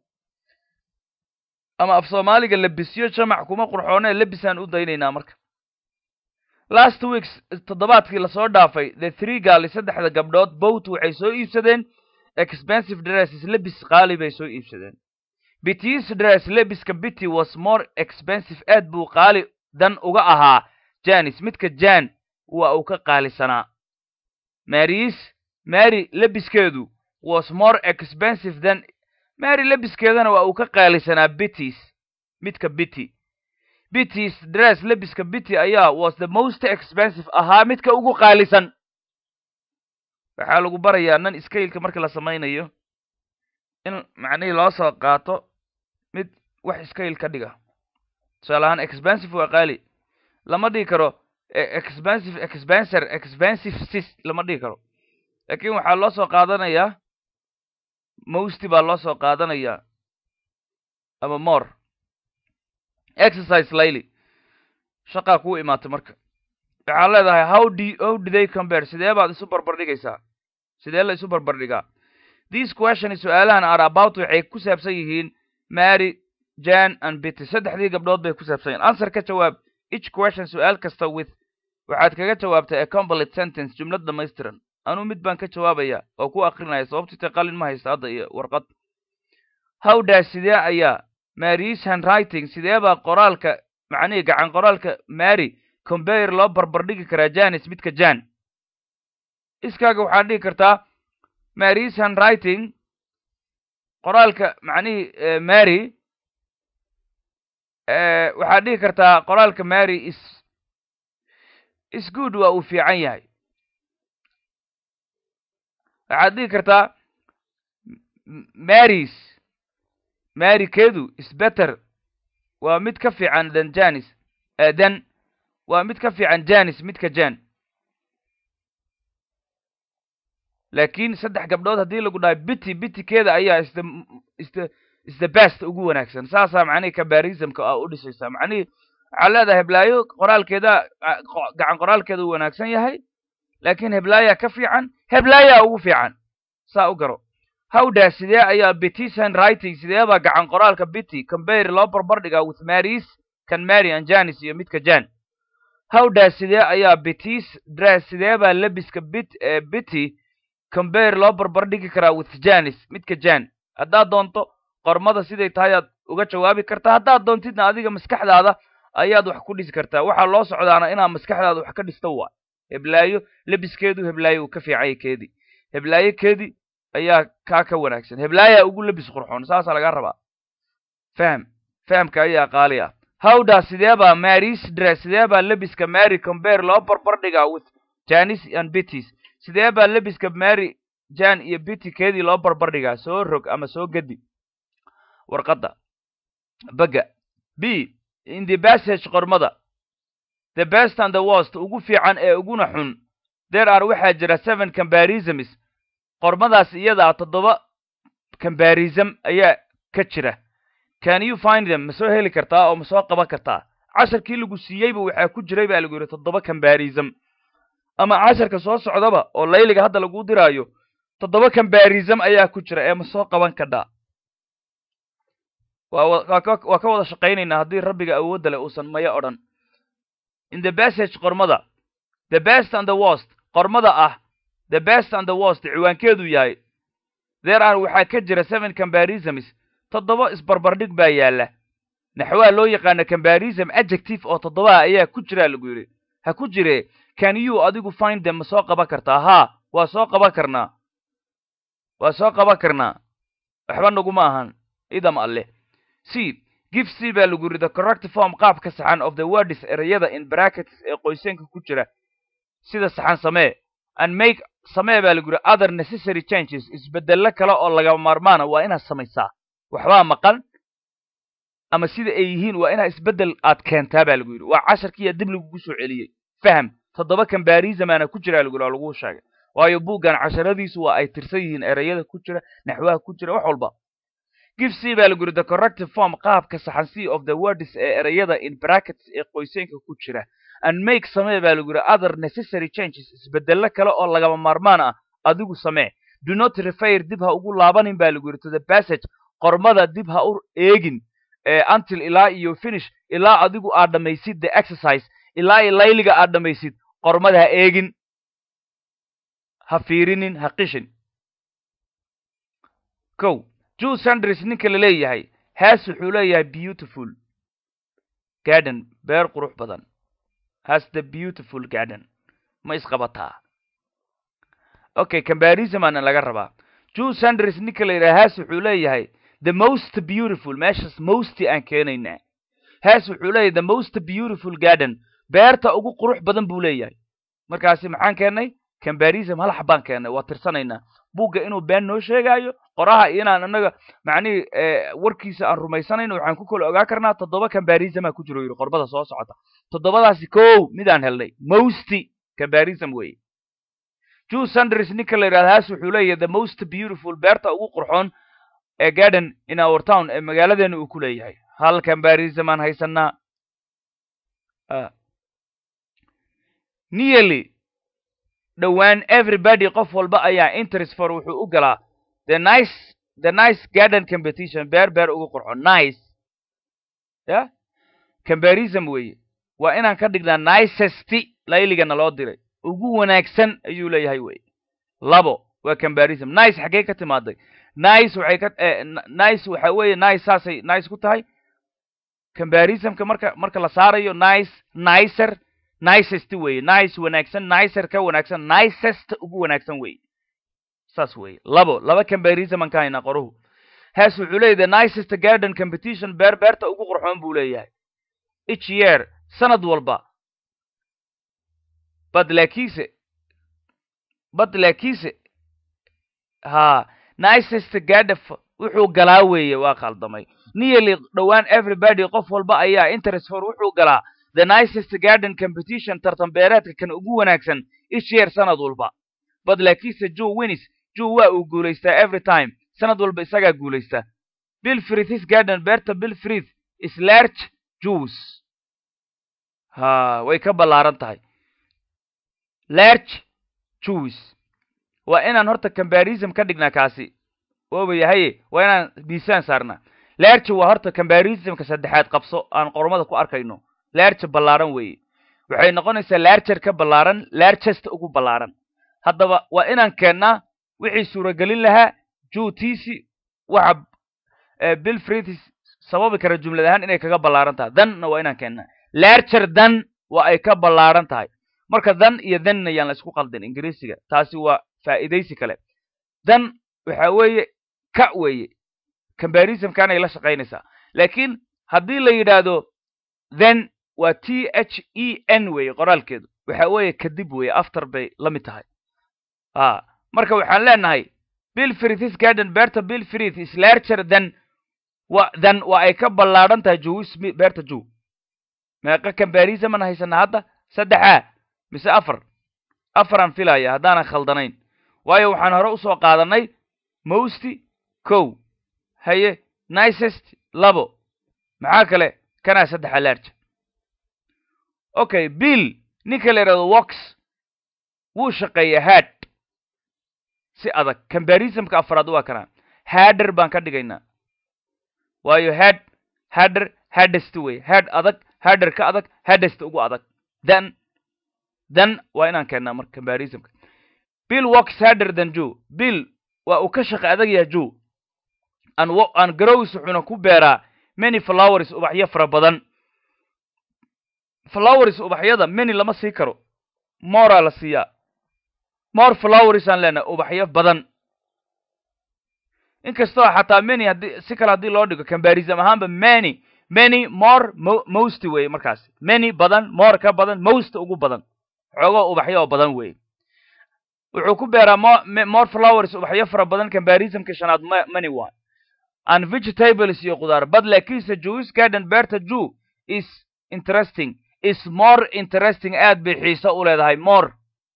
ama af soomaaliga lebisyo jamac kuma qurxoonee lebisaan u daynaynaa marka last weeks toddobaadkii lasoo dhaafay the three gaali saddexda gabdhood boat waxay soo iibsadeen expensive dresses lebis qaali bay soo iibsadeen bitys dress lebiska bity was more expensive aad buu qaali dan uga ahaa janis midka jan waa uu ka qaalisanaa marys mary lebiskeedu was more expensive than mary lebiskeedana waa uu ka qaalisanaa bitys midka bity bitys dress lebiska bity ayaa was the most expensive ahaa midka ugu qaalisan waxaa lagu barayaa nan scaleka marka la samaynayo in macnihii loo soo qaato mid wax scale ka dhiga tusaale ahaan expensive waa qaali lama dhigi karo expensive expenser expensive sis lama dhigi karo laakiin waxaa loo soo qaadanayaa mosty baa loo soo qaadanayaa ama more exercise layly shaqaa kuu imaatay marka waxaa leedahay how do how do they compare sidee baad isu barbardhigaysaa sidee la isu barbardhigaa these questions su-aalahan are about waxay ku saabsan yihiin mary jan and bitty saddexdii gabdhood bay ku saabsan yihin answer ka jawaab each question su-aal kasta with waxaad kaga jawaabtay a complete sentence jumlad dhamaystiran anuu mid baan ka jawaabaya oo ku akrinaya sababtita qalin ma haysta hadda iyo warqad how does sidee ayaa marys handwriting sidee baa qoraalka macnihii gacan qoraalka mary compare loo barbardhigi karaa janis midka jan iskaaga waxaad dhigi kartaa marys handwriting qoraalka macnihii mary waxaad dhigi kartaa qoraalka mary is is good waa uu fiican yahay waxaad dhigi kartaa marys mary kedu is better waa mid ka fiican than janis dan waa mid ka fiican janis midka jan laakiin saddex gabdhood haddii lagu dhahay bity bitykeeda ayaa is the is the is the best ugu wanaagsan saasaa macnihii combarismka a u dhisaysaa macnihii waxaa leedahay heblaayo qoraalkeeda gacan qoraalkeeda u wanaagsan yahay laakiin heblaaya ka fiican heblaaya ugu fiican saa u garo howda sidee ayaa bitys handwriting sidee baa gacan qoraalka bity compare loo barbardhigaa with marys kan mary and janis iyo midka jan howda sidee ayaa bitys dress sidee baa lebiska bit bity compare loo barbardhigi karaa with janis midka jan haddaad doonto qormada siday tahay aad uga jawaabi kartaa haddaad doontidna adiga maskaxdaada ayaad wax ku dhisi kartaa waxaa loo socdaana inaad maskaxdaada wax ka dhisto waa heblaayo lebiskeedu heblaayo uu ka fiicanya keedii heblaayo keedii ayaa kaa ka wanaagsan heblaaya ugu lebis qurxoon saasaa lagaa rabaa faham fahamka ayaa qaali ah howda sidee baa marys dress sidee baa lebiska mary compare loo barbardhigaa with janis and bittis sidee baa lebiska mary jan iyo bitty keedii loo barbardhigaa soo rog ama soo gedi warqadda bagga b in the passage qormada the best and the worst ugu fiican ee uguna xun there are waxaa jira seven combarisms qormadaas iyada ah toddoba combarism ayaa ka jira can you find them ma soo heli kartaa oo ma soo qaban kartaa casharkii lagu siiyeyba waxaa ku jiray baa lagu yidhi toddoba combarism ama casharka soo socdaba oo layliga hadda lagu diraayo toddoba combarism ayaa ku jira ee ma soo qaban kadhaa waa ka wada shaqaynaynaa haddii rabbiga awoodda leh uusan maya odhan in the passage qormada the best and the worst qormada ah the best and the worst ciwaankeedu yahay there are waxaa ka jira seven combarisms toddoba isbarbardhig baa yaalla naxwaa loo yaqaana combarism adjective oo toddobaha ayaa ku jiraa lagu yidhi ha ku jire can you adigu find them ma soo qaban kartaa haa waa soo qaban karnaa waa soo qaban karnaa waxba naguma ahan idam alleh c give c baa lagu yidhi the correct form qaabka saxan of the words ereyada in brackets ee qoyseenka ku jira sida saxan samee and make samee baa lagu yidhi other necessary changes isbedello kale oo lagama maarmaana waa inaad samaysaa waxbaa maqan ama sida ay yihiin waa inaa isbeddel aad keentaa baa lagu yidhi waa casharkiiya dib lagugu soo celiyey faham toddoba combarisamaana ku jiraa lagu yidhi oo laguu sheegay waayo buuggan casharadiisu waa ay tirsan yihiin ereyada ku jira naxwaha ku jira wax walba give c baa lagu yidhi the corrective form qaabka saxan c of the words ee ereyada in brackets ee qoyseenka ku jira and make samee baa lagu yidhi other necessary changes isbedello kale oo lagama maarmaan ah adigu samee do not refer dib ha ugu laabanin baa lagu yidhi to the passage qormada dib ha u eegin until ilaa iyo finish ilaa adigu aad dhammaysid the exercise ilaa iyo layliga aad dhammaysid qormada ha eegin ha fiirinin ha qishin kow jew sandris ninka la leeyahay haas wuxuu leeyahay beautiful garden beer qurux badan has the beautiful garden ma isqabataa okay combarism aana laga rabaa jew sandris ninka la yidhaha haas wuxuu leeyahay the most beautiful meeshaas mosty aan keenaynaa haas wuxuu leeyahay the most beautiful garden beerta ugu qurux badan buu leeyahay markaasi maxaan keennay combarism hal xabaan keennay waa tirsanaynaa buugga inuu been noo sheegaayo qoraha iyo inaan annaga macnihii warkiisa aan rumaysanayno waxaan ku kala ogaa karnaa toddoba combarismaa ku jiro yidhi qorbada soo socota toddobadaasi kow midaan helnay mosty combarism weeye jew sandris ninka la yidhahda haas wuxuu leeyahay the most beautiful beerta ugu qurxoon ee garden in our town ee magaaladeena uu ku leeyahay hal combarism aan haysanaa nearly dhowaan everybody qof walba ayaa interest for wuxuu u galaa the nice the nice garden competition beer beer ugu qurxo nice ya combarism weeye waa inaan ka dhignaa nicesty layligana loo diray ugu wanaagsan ayuu leeyahay weye labo waa combarism nice xaggee ka timaaday nice waxay ka nice waxa weeye nice saasay nice ku tahay combarismka marka marka la saarayo nice nicer nicest weeye nice wanaagsan nicer ka wanaagsan nicest ugu wanaagsan weeye saas weeye labo laba combarism aan ka haynaa qoruhu haas wuxuu leeyahy the nicest garden competition beer beerta ugu qurxoon buu leeyahay each year sanad walba bad laakiinse bad laakiinse ha nicest gardef wuxuu galaa weeye waa khaldamay nearly dhowaan everybody qof walba ayaa interest for wuxuu galaa the nicest garden competition tartan beereedka kan ugu wanaagsan each year sanad walba bad laakiinse joe winnis joe waa uu guulaystaa every time sanad walba isagaa guulaysta bill frithis garden beerta bill frith is large jews ha way ka ballaaran tahay large jews waa inaan horta combarism ka dhignaa kaasi wooba yahaye waa inaan miisaan saarnaa large waa horta combarismka saddexaad qabso aan qormada ku arkayno large ballaaran weeye waxay noqonaysaa larger ka ballaaran largest ugu ballaaran haddaba waa inaan keennaa wixii suuragelin lahaa juutiisi waxa bill fritis sababi kara jumlad ahaan inay kaga ballaaran tahay danna waa inaan keennaa larger dan waa ay ka ballaaran tahay marka dan iyo danna yaan la isku qaldin ingiriisiga taasi waa faa'iidaysi kale dan waxa weeye ka weeye combarismkanay la shaqaynaysaa laakiin haddii la yidhaahdo then waa t h e n weeye qoraalkeedu waxa weeye kadib weeye after bay la mid tahay a marka waxaan leenahay bill frithis garden beerta bill frith is larger than wa than waa ay ka ballaadhan tahay jowi smith beerta jow meeqa comparison man haysana hadda saddexa mise afar afaraan filaya haddaanan khaldanayn waayo waxaan hore usoo qaadanay mosty kow haye nicest labo maxaa kale kanaa saddexa large okay bill ninka la yidhahdo wox wuu shaqeeya had si adag combarisonka afraad waa kanaa hadder baan ka dhigaynaa waayo had hadder haddest wey had adag hadder ka adag haddest ugu adag then then waa inaan keennaa marka combarisonka bill wox hadder than joe bill waa uu ka shaqe adag yaha joe an an garowis wuxuuna ku beeraa many flowers ubaxyo fara badan flowers ubaxyada many lama sii karo moraa la siiyaa more flowers aan leenahay ubaxyo badan inkastoo xataa many haddii si kale haddii loo dhigo combarism ahaanba many many more mo most weye markaasi many badan more ka badan most ugu badan xoogoo ubaxyo oo badan weye wuxuu ku beeraa mo more flowers ubaxyo fara badan combarismka shanaad m many one and vegetables iyo khudaar but laakiinse jewish garden beerta jew is interesting is more interesting aad bay xiiso u leedahay more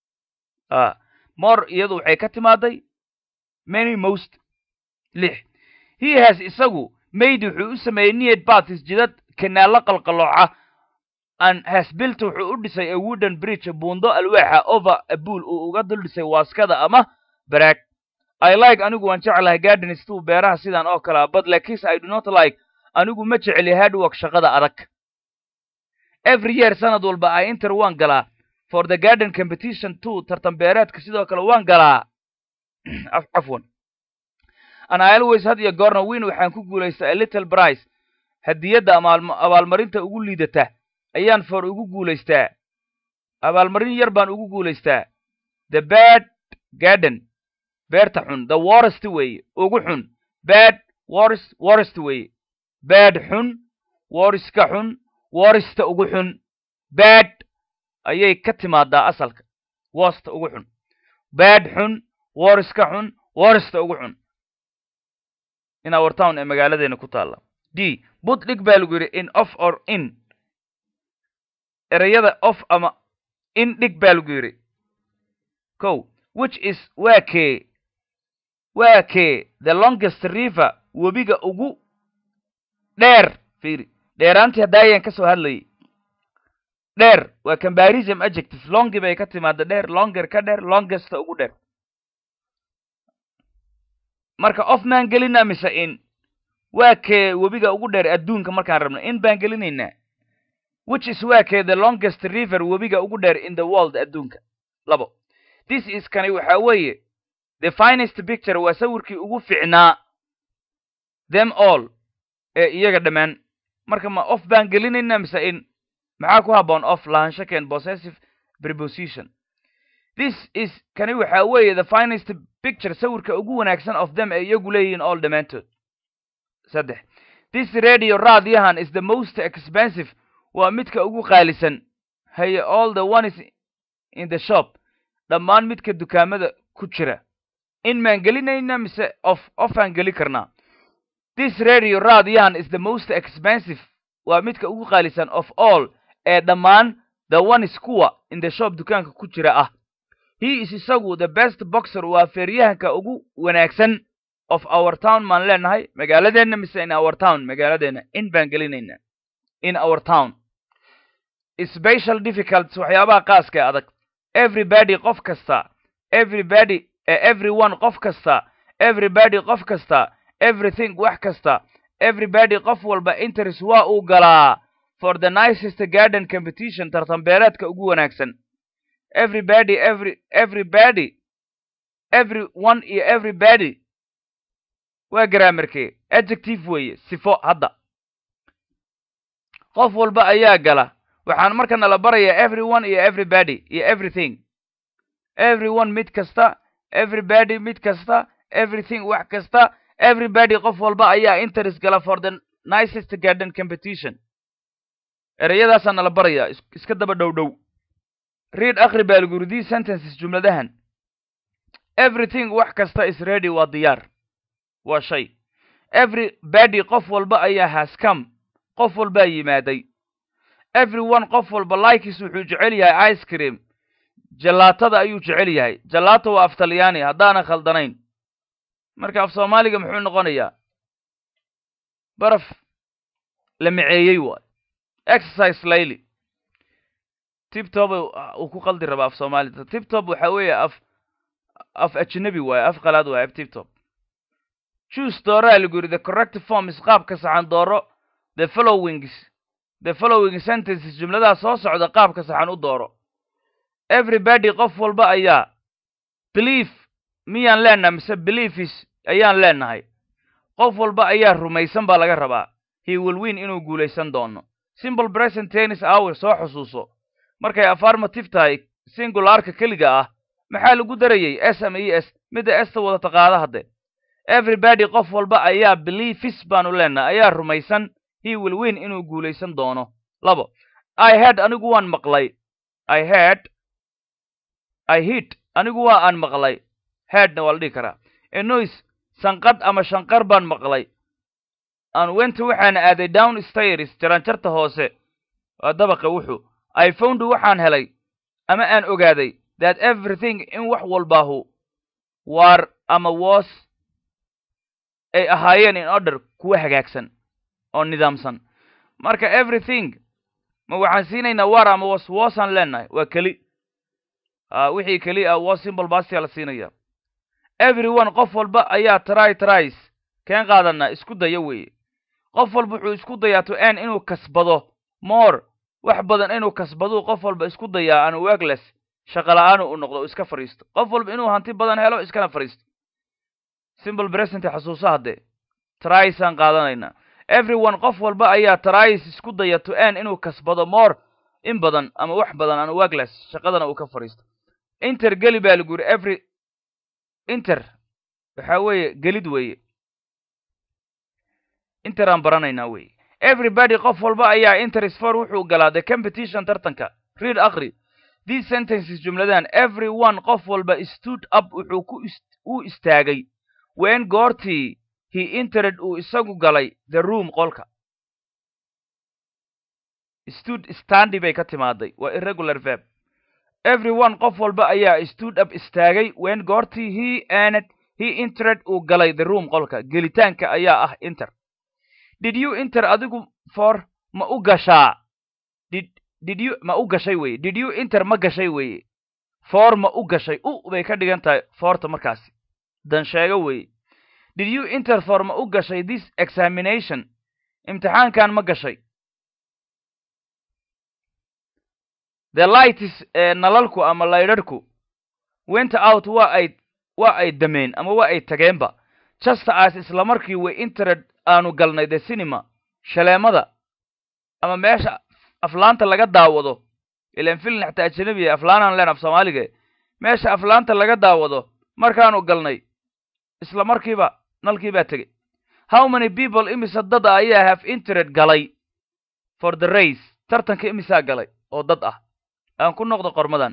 a more iyadu waxay ka timaaday many most lix he has isagu mayd wuxuu u sameeyey niyad batis jidad kanaalo qalqalooca and has built wuxuu u dhisay a wooden bridge buundo alwaaxa over a buol uu uga dul dhisay waaskada ama baraag i like anigu waan jeclahay garden stu beeraha sidan oo kalea but lakiinse i do not like anigu ma jeceli hardwork shaqada adag every year sanad walba i inter waan galaa for the garden competition two tartan beereedka sidoo kale waan galaa cafwan and i always had iyo goorna win waxaan ku guulaystaa a little price hadiyadda ama abaalmarinta ugu liidata ayaan for ugu guulaystaa abaalmarin yar baan ugu guulaystaa the bad garden beerta xun the worst weeye ugu xun bad worst worst weeye bad xun woriska xun worista ugu xun bad ayay ka timaadaa asalka worsta ugu xun bad xun woriska xun worista ugu xun in our town ee magaaladeena ku taalla d bud dhig baa lagu yidhi in off or in ereyada off ama in dhig baa lagu yidhi kow which is waa kee waa kee the longest river webiga ugu dheer fiiri dheeraantii haddaayaan ka soo hadlayay dheer waa combarism adjective longi bay ka timaada dheer longer ka dheer longesta ugu dheer marka off maan gelinaa mise in waa kee webiga ugu dheer adduunka markaan rabno in baan gelinaynaa which is waa kee the longest river webiga ugu dheer in the world adduunka labo this is kani waxaa weeye the finest picture waa sawirkii ugu ficnaa them all ee iyaga dhammaan marka ma off baan gelinaynaa mise in maxaa ku habboon off lahaansho keen possessive preposition this is kani waxaa weeye the finest picture sawirka ugu wanaagsan of them ee iyagu leeyihiin all dhammaantood saddex this radio raadiyahan is the most expensive waa midka ugu qaalisan haye all the one is in the shop dhammaan midka dukaamada ku jira in maan gelinayna mise off offaan geli karnaa this radio raadiyahan is the most expensive waa midka ugu qaalisan of all ee dhammaan the one is kuwa in the shop dukaanka ku jira ah he is isagu the best boxer waa feeryahanka ugu wanaagsan of our town maan leenahay magaaladeenna mise in our town magaaladeena in baan gelinayna in our town special difficults waxyaabaha qaaska adag everybody qof kasta everybody everyone qof kasta everybody qof kasta everything wax kasta everybody qof walba interest waa uu galaa for the nicest garden competition tartan beereedka ugu wanaagsan everybody every everybody everyone iyo everybody waa graamarkee adjective weeye sifo hadda qof walba ayaa gala waxaan marka nala barayaa everyone iyo everybody iyo everything everyone mid kasta everybody mid kasta everything wax kasta everybody qof walba ayaa interest gala for the nicest garden competition ereyadaasaa nala barayaa iska daba dhow dhow read akri baa lagu yiri these sentences jumladahan everything wax kasta is ready waa diyaar waa shay everybody qof walba ayaa has come qof walbaa yimaaday everyone qof walba likis wuxuu jecel yahay ice cream jalaatada ayuu jecel yahay jalaato waa af talyaani haddaanan khaldanayn marka af soomaaliga muxuu noqonayaa baraf la miceeyey waay exercise layli tibtob uu ku qaldi rabaa af soomaalida tibtob waxa weeye af af ajnabi waaye af qalaad waaye af tibtob choose dooraa lagu yidhi the correct form is qaabka saxan dooro the followings the following sentences jumladaha soo socda qaabka saxan u dooro everybody qof walba ayaa belief miyaan leenahay mise beliefis ayaan leenahay qof walba ayaa rumaysan baa laga rabaa he will win inuu guulaysan doono simple present tennis hour soo xusuuso markay affirmative tahay singularka keliga ah maxaa lagu darayey s m e s midda esta wadata qaada hadde everybody qof walba ayaa beliefis baanu leenahay ayaa rumaysan he will win inuu guulaysan doono labo i head anigu waan maqlay i head i hit anigu waa aan maqlay headna waa la dhihi karaa enois sanqadh ama shanqar baan maqlay aan wenta waxaana aaday down stairs jaranjarta hoose waa dabaqa wuxuu i found waxaan helay ama aan ogaaday that everything in wax walbaahu waar ama was ay ahaayeen in order kuwa hagaagsan oo nidaamsan marka everything ma waxaan siinaynaa war ama was wasaan leenahay waa keli wixii keli ah was simple bastia la siinaya everyone qof walba ayaa try tries keen qaadanaa isku daya weeye qof walba wuxuu isku dayaa to n inuu kasbado more wax badan inuu kasbaduu qof walba isku dayaa aan wegles shaqala-aanu u noqdo iska fadhiisto qof walba inuu hanti badan helo iskana fadhiisto simple present xasuuso haddee trysaan qaadanaynaa everyone qof walba ayaa tries isku daya to n inuu kasbado more in badan ama wax badan aan wegles shaqadana uu ka fadhiisto inter geli baa lagu yidhi every inter waxa weeye gelid weeye inter aan baranaynaa weeye everybody qof walba ayaa interest for wuxuu galaa the competition tartanka read akri these sentences jumladahan every one qof walba stood up wuxuu ku u istaagay wen goortii he entered uu isagu galay the room qolka stood standi bay ka timaaday waa irregular verb everyone qof walba ayaa stood up istaagay wen goortii he aned he entered uu galay the room qolka gelitaanka ayaa ah inter did you enter adigu for ma u gashaa did did you ma u gashay weye did you enter ma gashay weye for ma u gashay u bay ka dhigan tahay forta markaasi dan sheego weye did you enter for ma u gashay this examination imtixaankan ma gashay the lights ee nalalku ama laydharhku went out waa ay waa ay dameen ama waa ay tageenba just as isla markii way entered aanu galnay the cinema shaleemada ama meesha aflaanta laga daawado ilan filin xataa ajanabiya aflaanaan leen af soomaaliga meesha aflaanta laga daawado markaanu galnay isla markiiba nalkii baa tegey how many people imisa dad ah ayaa have entered galay for the race tartanka imisaa galay oo dad ah aan ku noqdo qormadan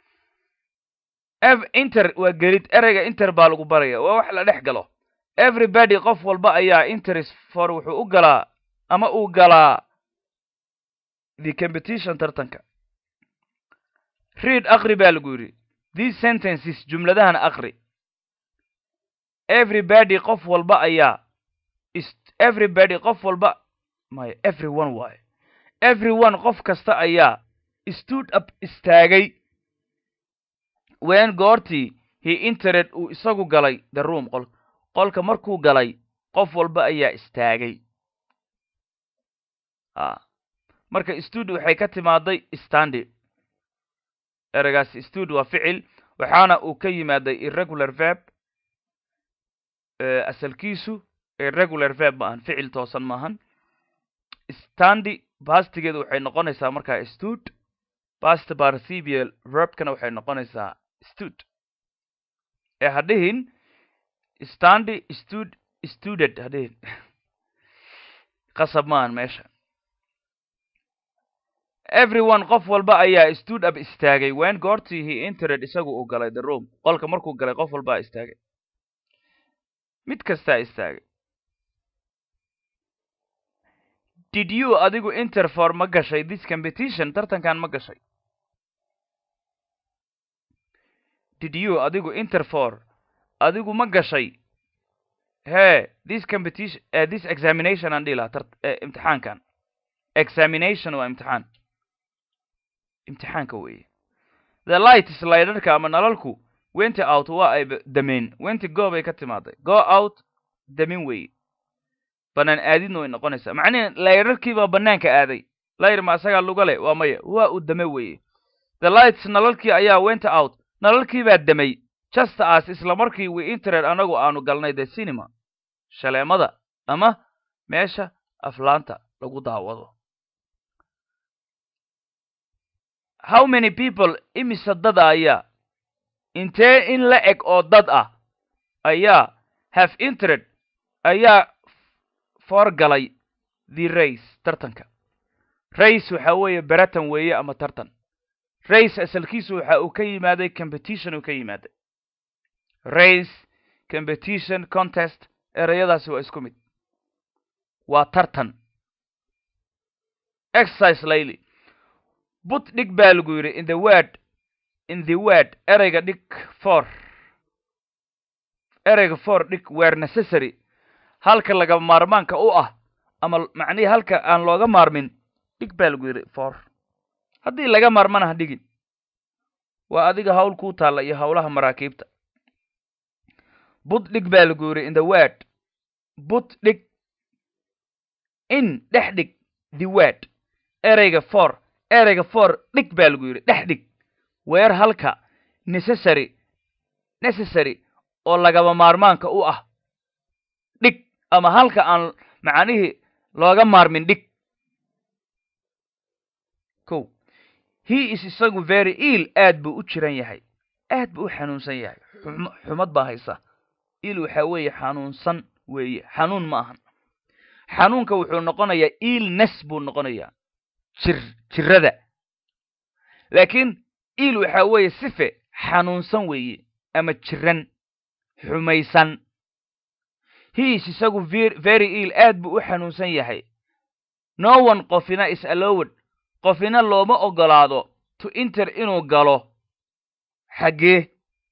inter waa gelid ereyga inter baa lagu baraya waa wax la dhex galo everybody qof walba ayaa interest for wuxuu u galaa ama uu galaa the competition tartanka read akri baa lagu yidhi these sentences jumladahan akri everybody qof walba ayaa everybody qof walba maya everyone waaye everyone qof kasta ayaa stood up istaagay wen goortii he entered uu isagu galay the room qol qolka markuu galay qof walba ayaa istaagay a marka stud waxay ka timaaday standi ereygaas stud waa ficil waxaana uu ka yimaaday irregular verb asalkiisu irregular verb ma ahan ficil toosan maahan standi bastigeedu waxay noqonaysaa markaa stud past participial verbkana waxay noqonaysaa stud ee hadhihin standi stud studed hadhihin qasab maahan meesha everyone qof walba ayaa stood up istaagay when goortii he entered isagu uu galay the room qolka markuu galay qof walbaa istaagay mid kastaa istaagay did you adigu interfor ma gashay this competition tartankan ma gashay did you adigu interfor adigu ma gashay he this competition uh, this examination aan dhihi lahaa tart uh, imtixaankan examination waa imtixaan imtixaanka weeye the light sliderka ama nalalku wenti out waa ay dameen wenti go bay ka timaaday go out damin weeye banaan aadidna way noqonaysaa macnihi layrarkiibaa banaanka aaday layr ma asagaa luga leh waa maya waa uu dame weeye the lights nalalkii ayaa went out nalalkiibaa damay just as isla markii we intered anagu aanu galnay the cinema shaleemada ama meesha aflaanta lagu daawado how many people imise dada ayaa intee in la eg oo dad ah ayaa have intered ayaa foorgalay the race tartanka race waxa weeye beratan weeye ama tartan race asalkiisu waxa uu ka yimaaday competition uu ka yimaaday race competition contest ereyadaasi waa isku mid waa tartan exercise layly but dhig baa lagu yidhi in the word in the word ereyga dhig for ereyga for dhig were necessary halka laga maarmaanka u ah ama macnihii halka aan looga maarmin dhig baa lagu yidhi for haddii laga maarmana ha dhigin waa adiga hawl kuu taalla iyo howlaha maraakiibta but dhig baa lagu yidhi in the word but dhig in dhex dhig the word ereyga for ereyga for dhig baa lagu yidhi dhex dhig weer halka necessary necessary oo lagaba maarmaanka u ah dhig ama halka aan macnihii looga maarmin dhig ko he is isagu very ill aad buu u jiran yahay aad buu u xanuunsan yahay xumad baa haysa il waxa weeye xanuunsan weeye xanuun ma ahan xanuunka wuxuu noqonayaa illness buu noqonayaa jir jirada laakiin il waxa weeye sife xanuunsan weeye ama jiran xumaysan he is isagu very ill aad buu u xanuunsan yahay no one qofina is allowed qofina looma ogolaado to inter inuu galo xaggee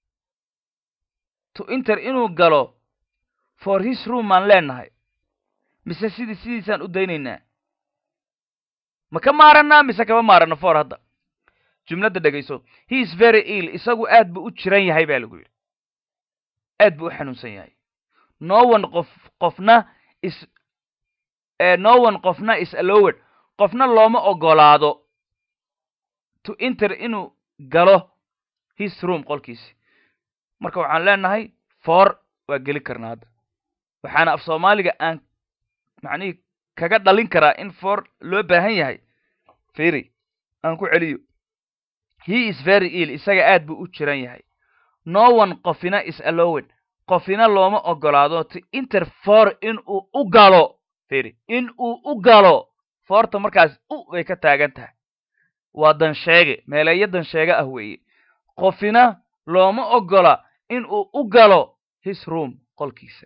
to inter inuu galo for his room aan leenahay mise sidii sidiisaan u daynaynaa ma ka maarannaa mise kama maaranno for hadda jumladda dhegayso he is very ill isagu aad buu u jiran yahay baa lagu yidhi aad buu u xanuunsan yahay no one qof qofna is no one qofna is allowed qofna looma ogolaado to inter inuu galo his room qolkiisi marka waxaan leenahay for waa geli karnaa hadda waxaana af soomaaliga aan macnihii kaga dhalin karaa in for loo baahan yahay firi aan ku celiyo he is very ill isaga aad buu u jiran yahay no one qofina is allowed qofina looma ogolaado to inter for in uu u galo firi in uu u galo foorta markaas u bay ka taagan tahay waa dansheege meeleeyo dansheege ah weeye qofina looma ogola in uu u galo his room qolkiisa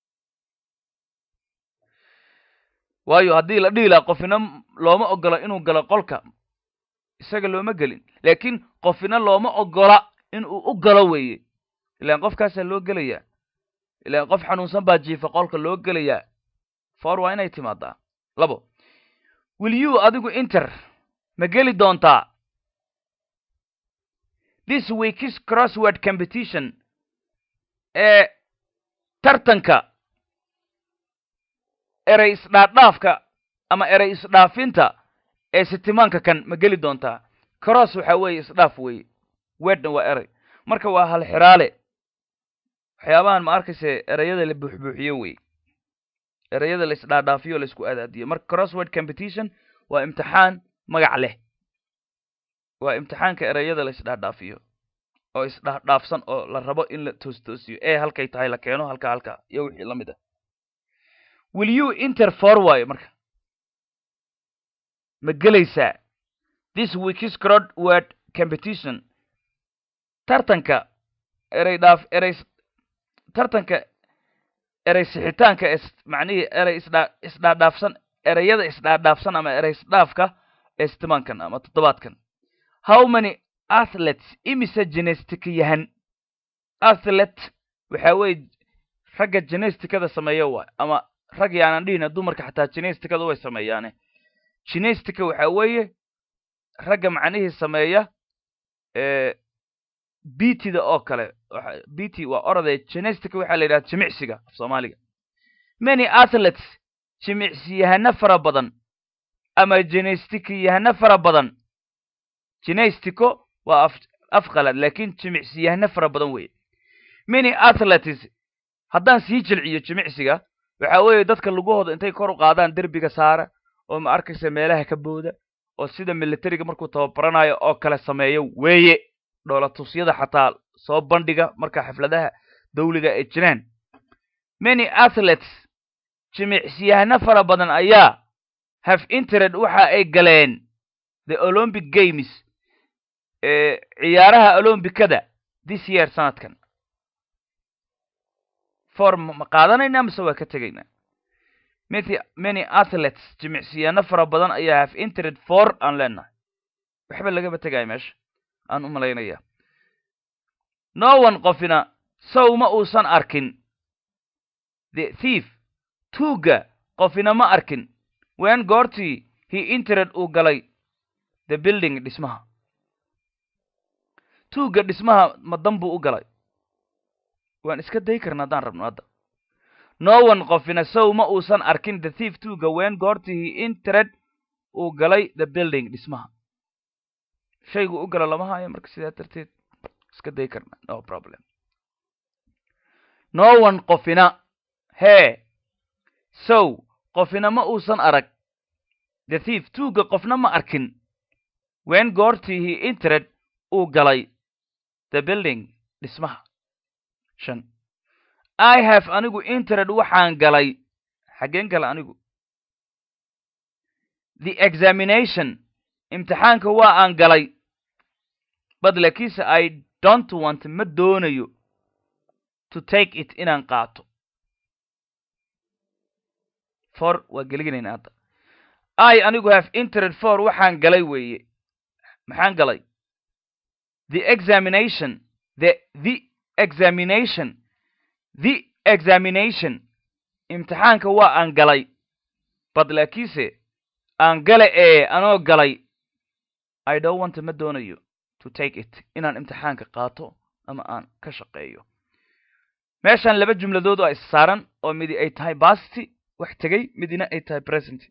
waayo haddii la dhihi laha qofina looma ogola inuu galo qolka isaga looma gelin laakiin qofina looma ogola in uu u galo weeye ilaan qofkaasaa loo gelayaa ilaan qof xanuunsan baa jiifa qolka loo gelayaa for waa inay timaadaa labo will you adigu inter ma geli doontaa this weekis crossword competition ee tartanka erey isdhaadhaafka ama erey isdhaafinta ee sitimaanka kan ma geli doontaa cross waxa weeye isdhaaf weeye weedna waa erey marka waa hal xiraale waxyaabahan ma arkayse ereyada la buuxbuuxiyo wey ereyada la isdhaadhaafiyo la isku adaadiyo marka crossword competition waa imtixaan magac leh waa imtixaanka ereyada la isdhaadhaafiyo oo isdhaadhaafsan oo la rabo in la toostoosiyo ee halkay tahay la keeno halka halka iyo wixii la mid ah will you inter for waayo marka ma gelaysaa this week's crowd word competition tartanka erey dhaaf erey tartanka erey sixitaanka is macnihii erey isdhaa isdhaadhaafsan ereyada isdhaadhaafsan ama erey isdhaafka ee stimankan ama toddobaadkan how many athletes imise genestica yahan athlete waxa weeye ragga genesticada sameeya waay ama rag yaanan dhihina dumarka xataa genesticada way sameeyaane genestica waxa weeye ragga macnihii sameeya btda oo kale bt waa orode genestica waxaa la yidhaha jimicsiga af soomaaliga many athletes jimicsiyahano fara badan ama genesticiyahano fara badan genestico waa af afqalad laakiin jimicsiyahano fara badan weeye many athletes haddaan sii jilciyo jimicsiga waxa weeye dadka lugahooda intay kor u qaadaan derbiga saara oo ma arkaysa meelaha ka booda oo sida militariga markuu tababaranayo oo kale sameeyo weeye dhoolatusyada xataa soo bandhiga marka xafladaha dawliga ay jiraan many athletes jimicsiyahano fara badan ayaa have intered waxa ay galeen the olympic games ee ciyaaraha olombikada this year sanadkan for ma qaadanayna mise waa ka tegaynaa many many athletes jimicsiyano fara badan ayaa have intered for aan leenahay waxba lagaba tegaya meesha aan u malaynaya no one qofina sow ma uusan arkin the thief tuugga qofina ma arkin wen goortii he intered uu galay the building dhismaha tuugga dhismaha ma dan buu u galay waan iska day karna haddaan rabno hadda no one qofina sow ma uusan arkin the thief tuugga wen goortii he intered uu galay the building dhismaha shaygu u galo lama hayo marka sidaa darteed iska day karna no problem no one qofina hee sow qofina ma uusan arag the thief tuugga qofna ma arkin wen goortii he intered uu galay the building dhismaha shan i have anigu intered waxaan galay xaggeen gala anigu the examination imtixaanka waa aan galay bad lakiinse i don't want ma doonayo to take it inaan qaato for waa geliginayna hadda i anigu have intered for waxaan galay weeye maxaan galay the examination the the examination the examination imtixaanka waa aan galay bad laakiinse aan gale ee anoo galay i don't want ma doonayo to take it inaan imtixaanka qaato ama aan ka shaqeeyo meeshaan laba jumladood oo is saaran oo midi ay tahay basty wax tegey midina ay tahay present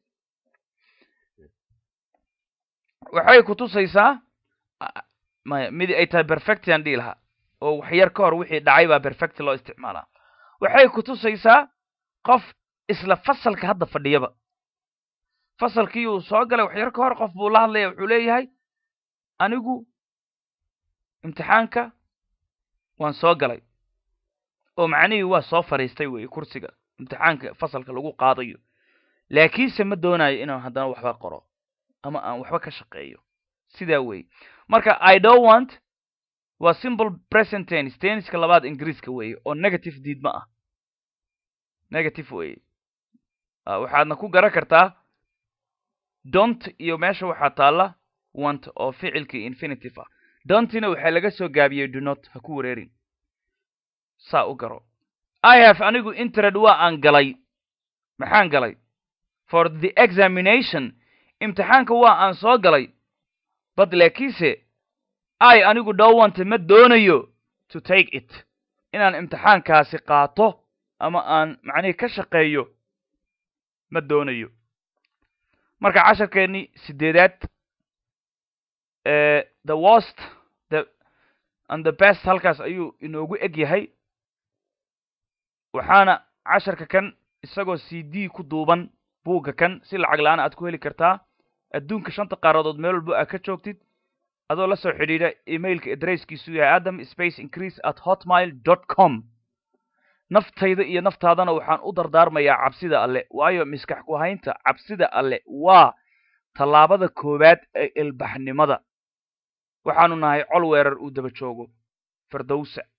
waxay ku tusaysaa maya midi ay tahay perfectian dhihi lahaa oo waxyar ka hor wixii dhacay baa perfect loo isticmaalaa waxay ku tusaysaa qof isla fasalka hadda fadhiyaba fasalkii uu soo galay waxyar ka hor qof buu la hadlaya wuxuu leeyahay anigu imtixaanka waan soo galay oo macnihii waa soo fadhiistay weeye kursiga imtixaanka fasalka lagu qaadayo laakiinse ma doonayo inaan haddana waxba qoro ama aan waxba ka shaqeeyo sidaa weeye marka i don't want waa simple present tennis tenniska labaad ingiriiska weeye oo negative diid ma ah negative weeye waxaadna ku garan kartaa dont iyo meesha waxaa taalla want oo ficilkii infinitive ah dontina waxaa laga soo gaabiyey donot ha ku wareerin saa u garo i have anigu intered waa aan galay maxaan galay for the examination imtixaanka waa aan soo galay bad laakiinse i anigu dhowante ma doonayo to take it inaan imtixaankaasi qaato ama aan macnihii ka shaqeeyo ma doonayo marka casharkeennii sideedaad the worst the and the best halkaas ayuu inoogu eg yahay waxaana casharka kan isagoo c d ku duuban buugga kan si lacag la-aan aad ku heli kartaa adduunka shanta qaaradood meel walbo aad ka joogtid adoo la soo xidhiidha emailka adresskiisu yahay adam space increase at hotmail dot com naftayda iyo naftaadana waxaan u dardaarmayaa cabsida alle waayo miskax ku haynta cabsida alle waa tallaabada koowaad ee ilbaxnimada waxaanu nahay col weerar uu daba joogo firdowsa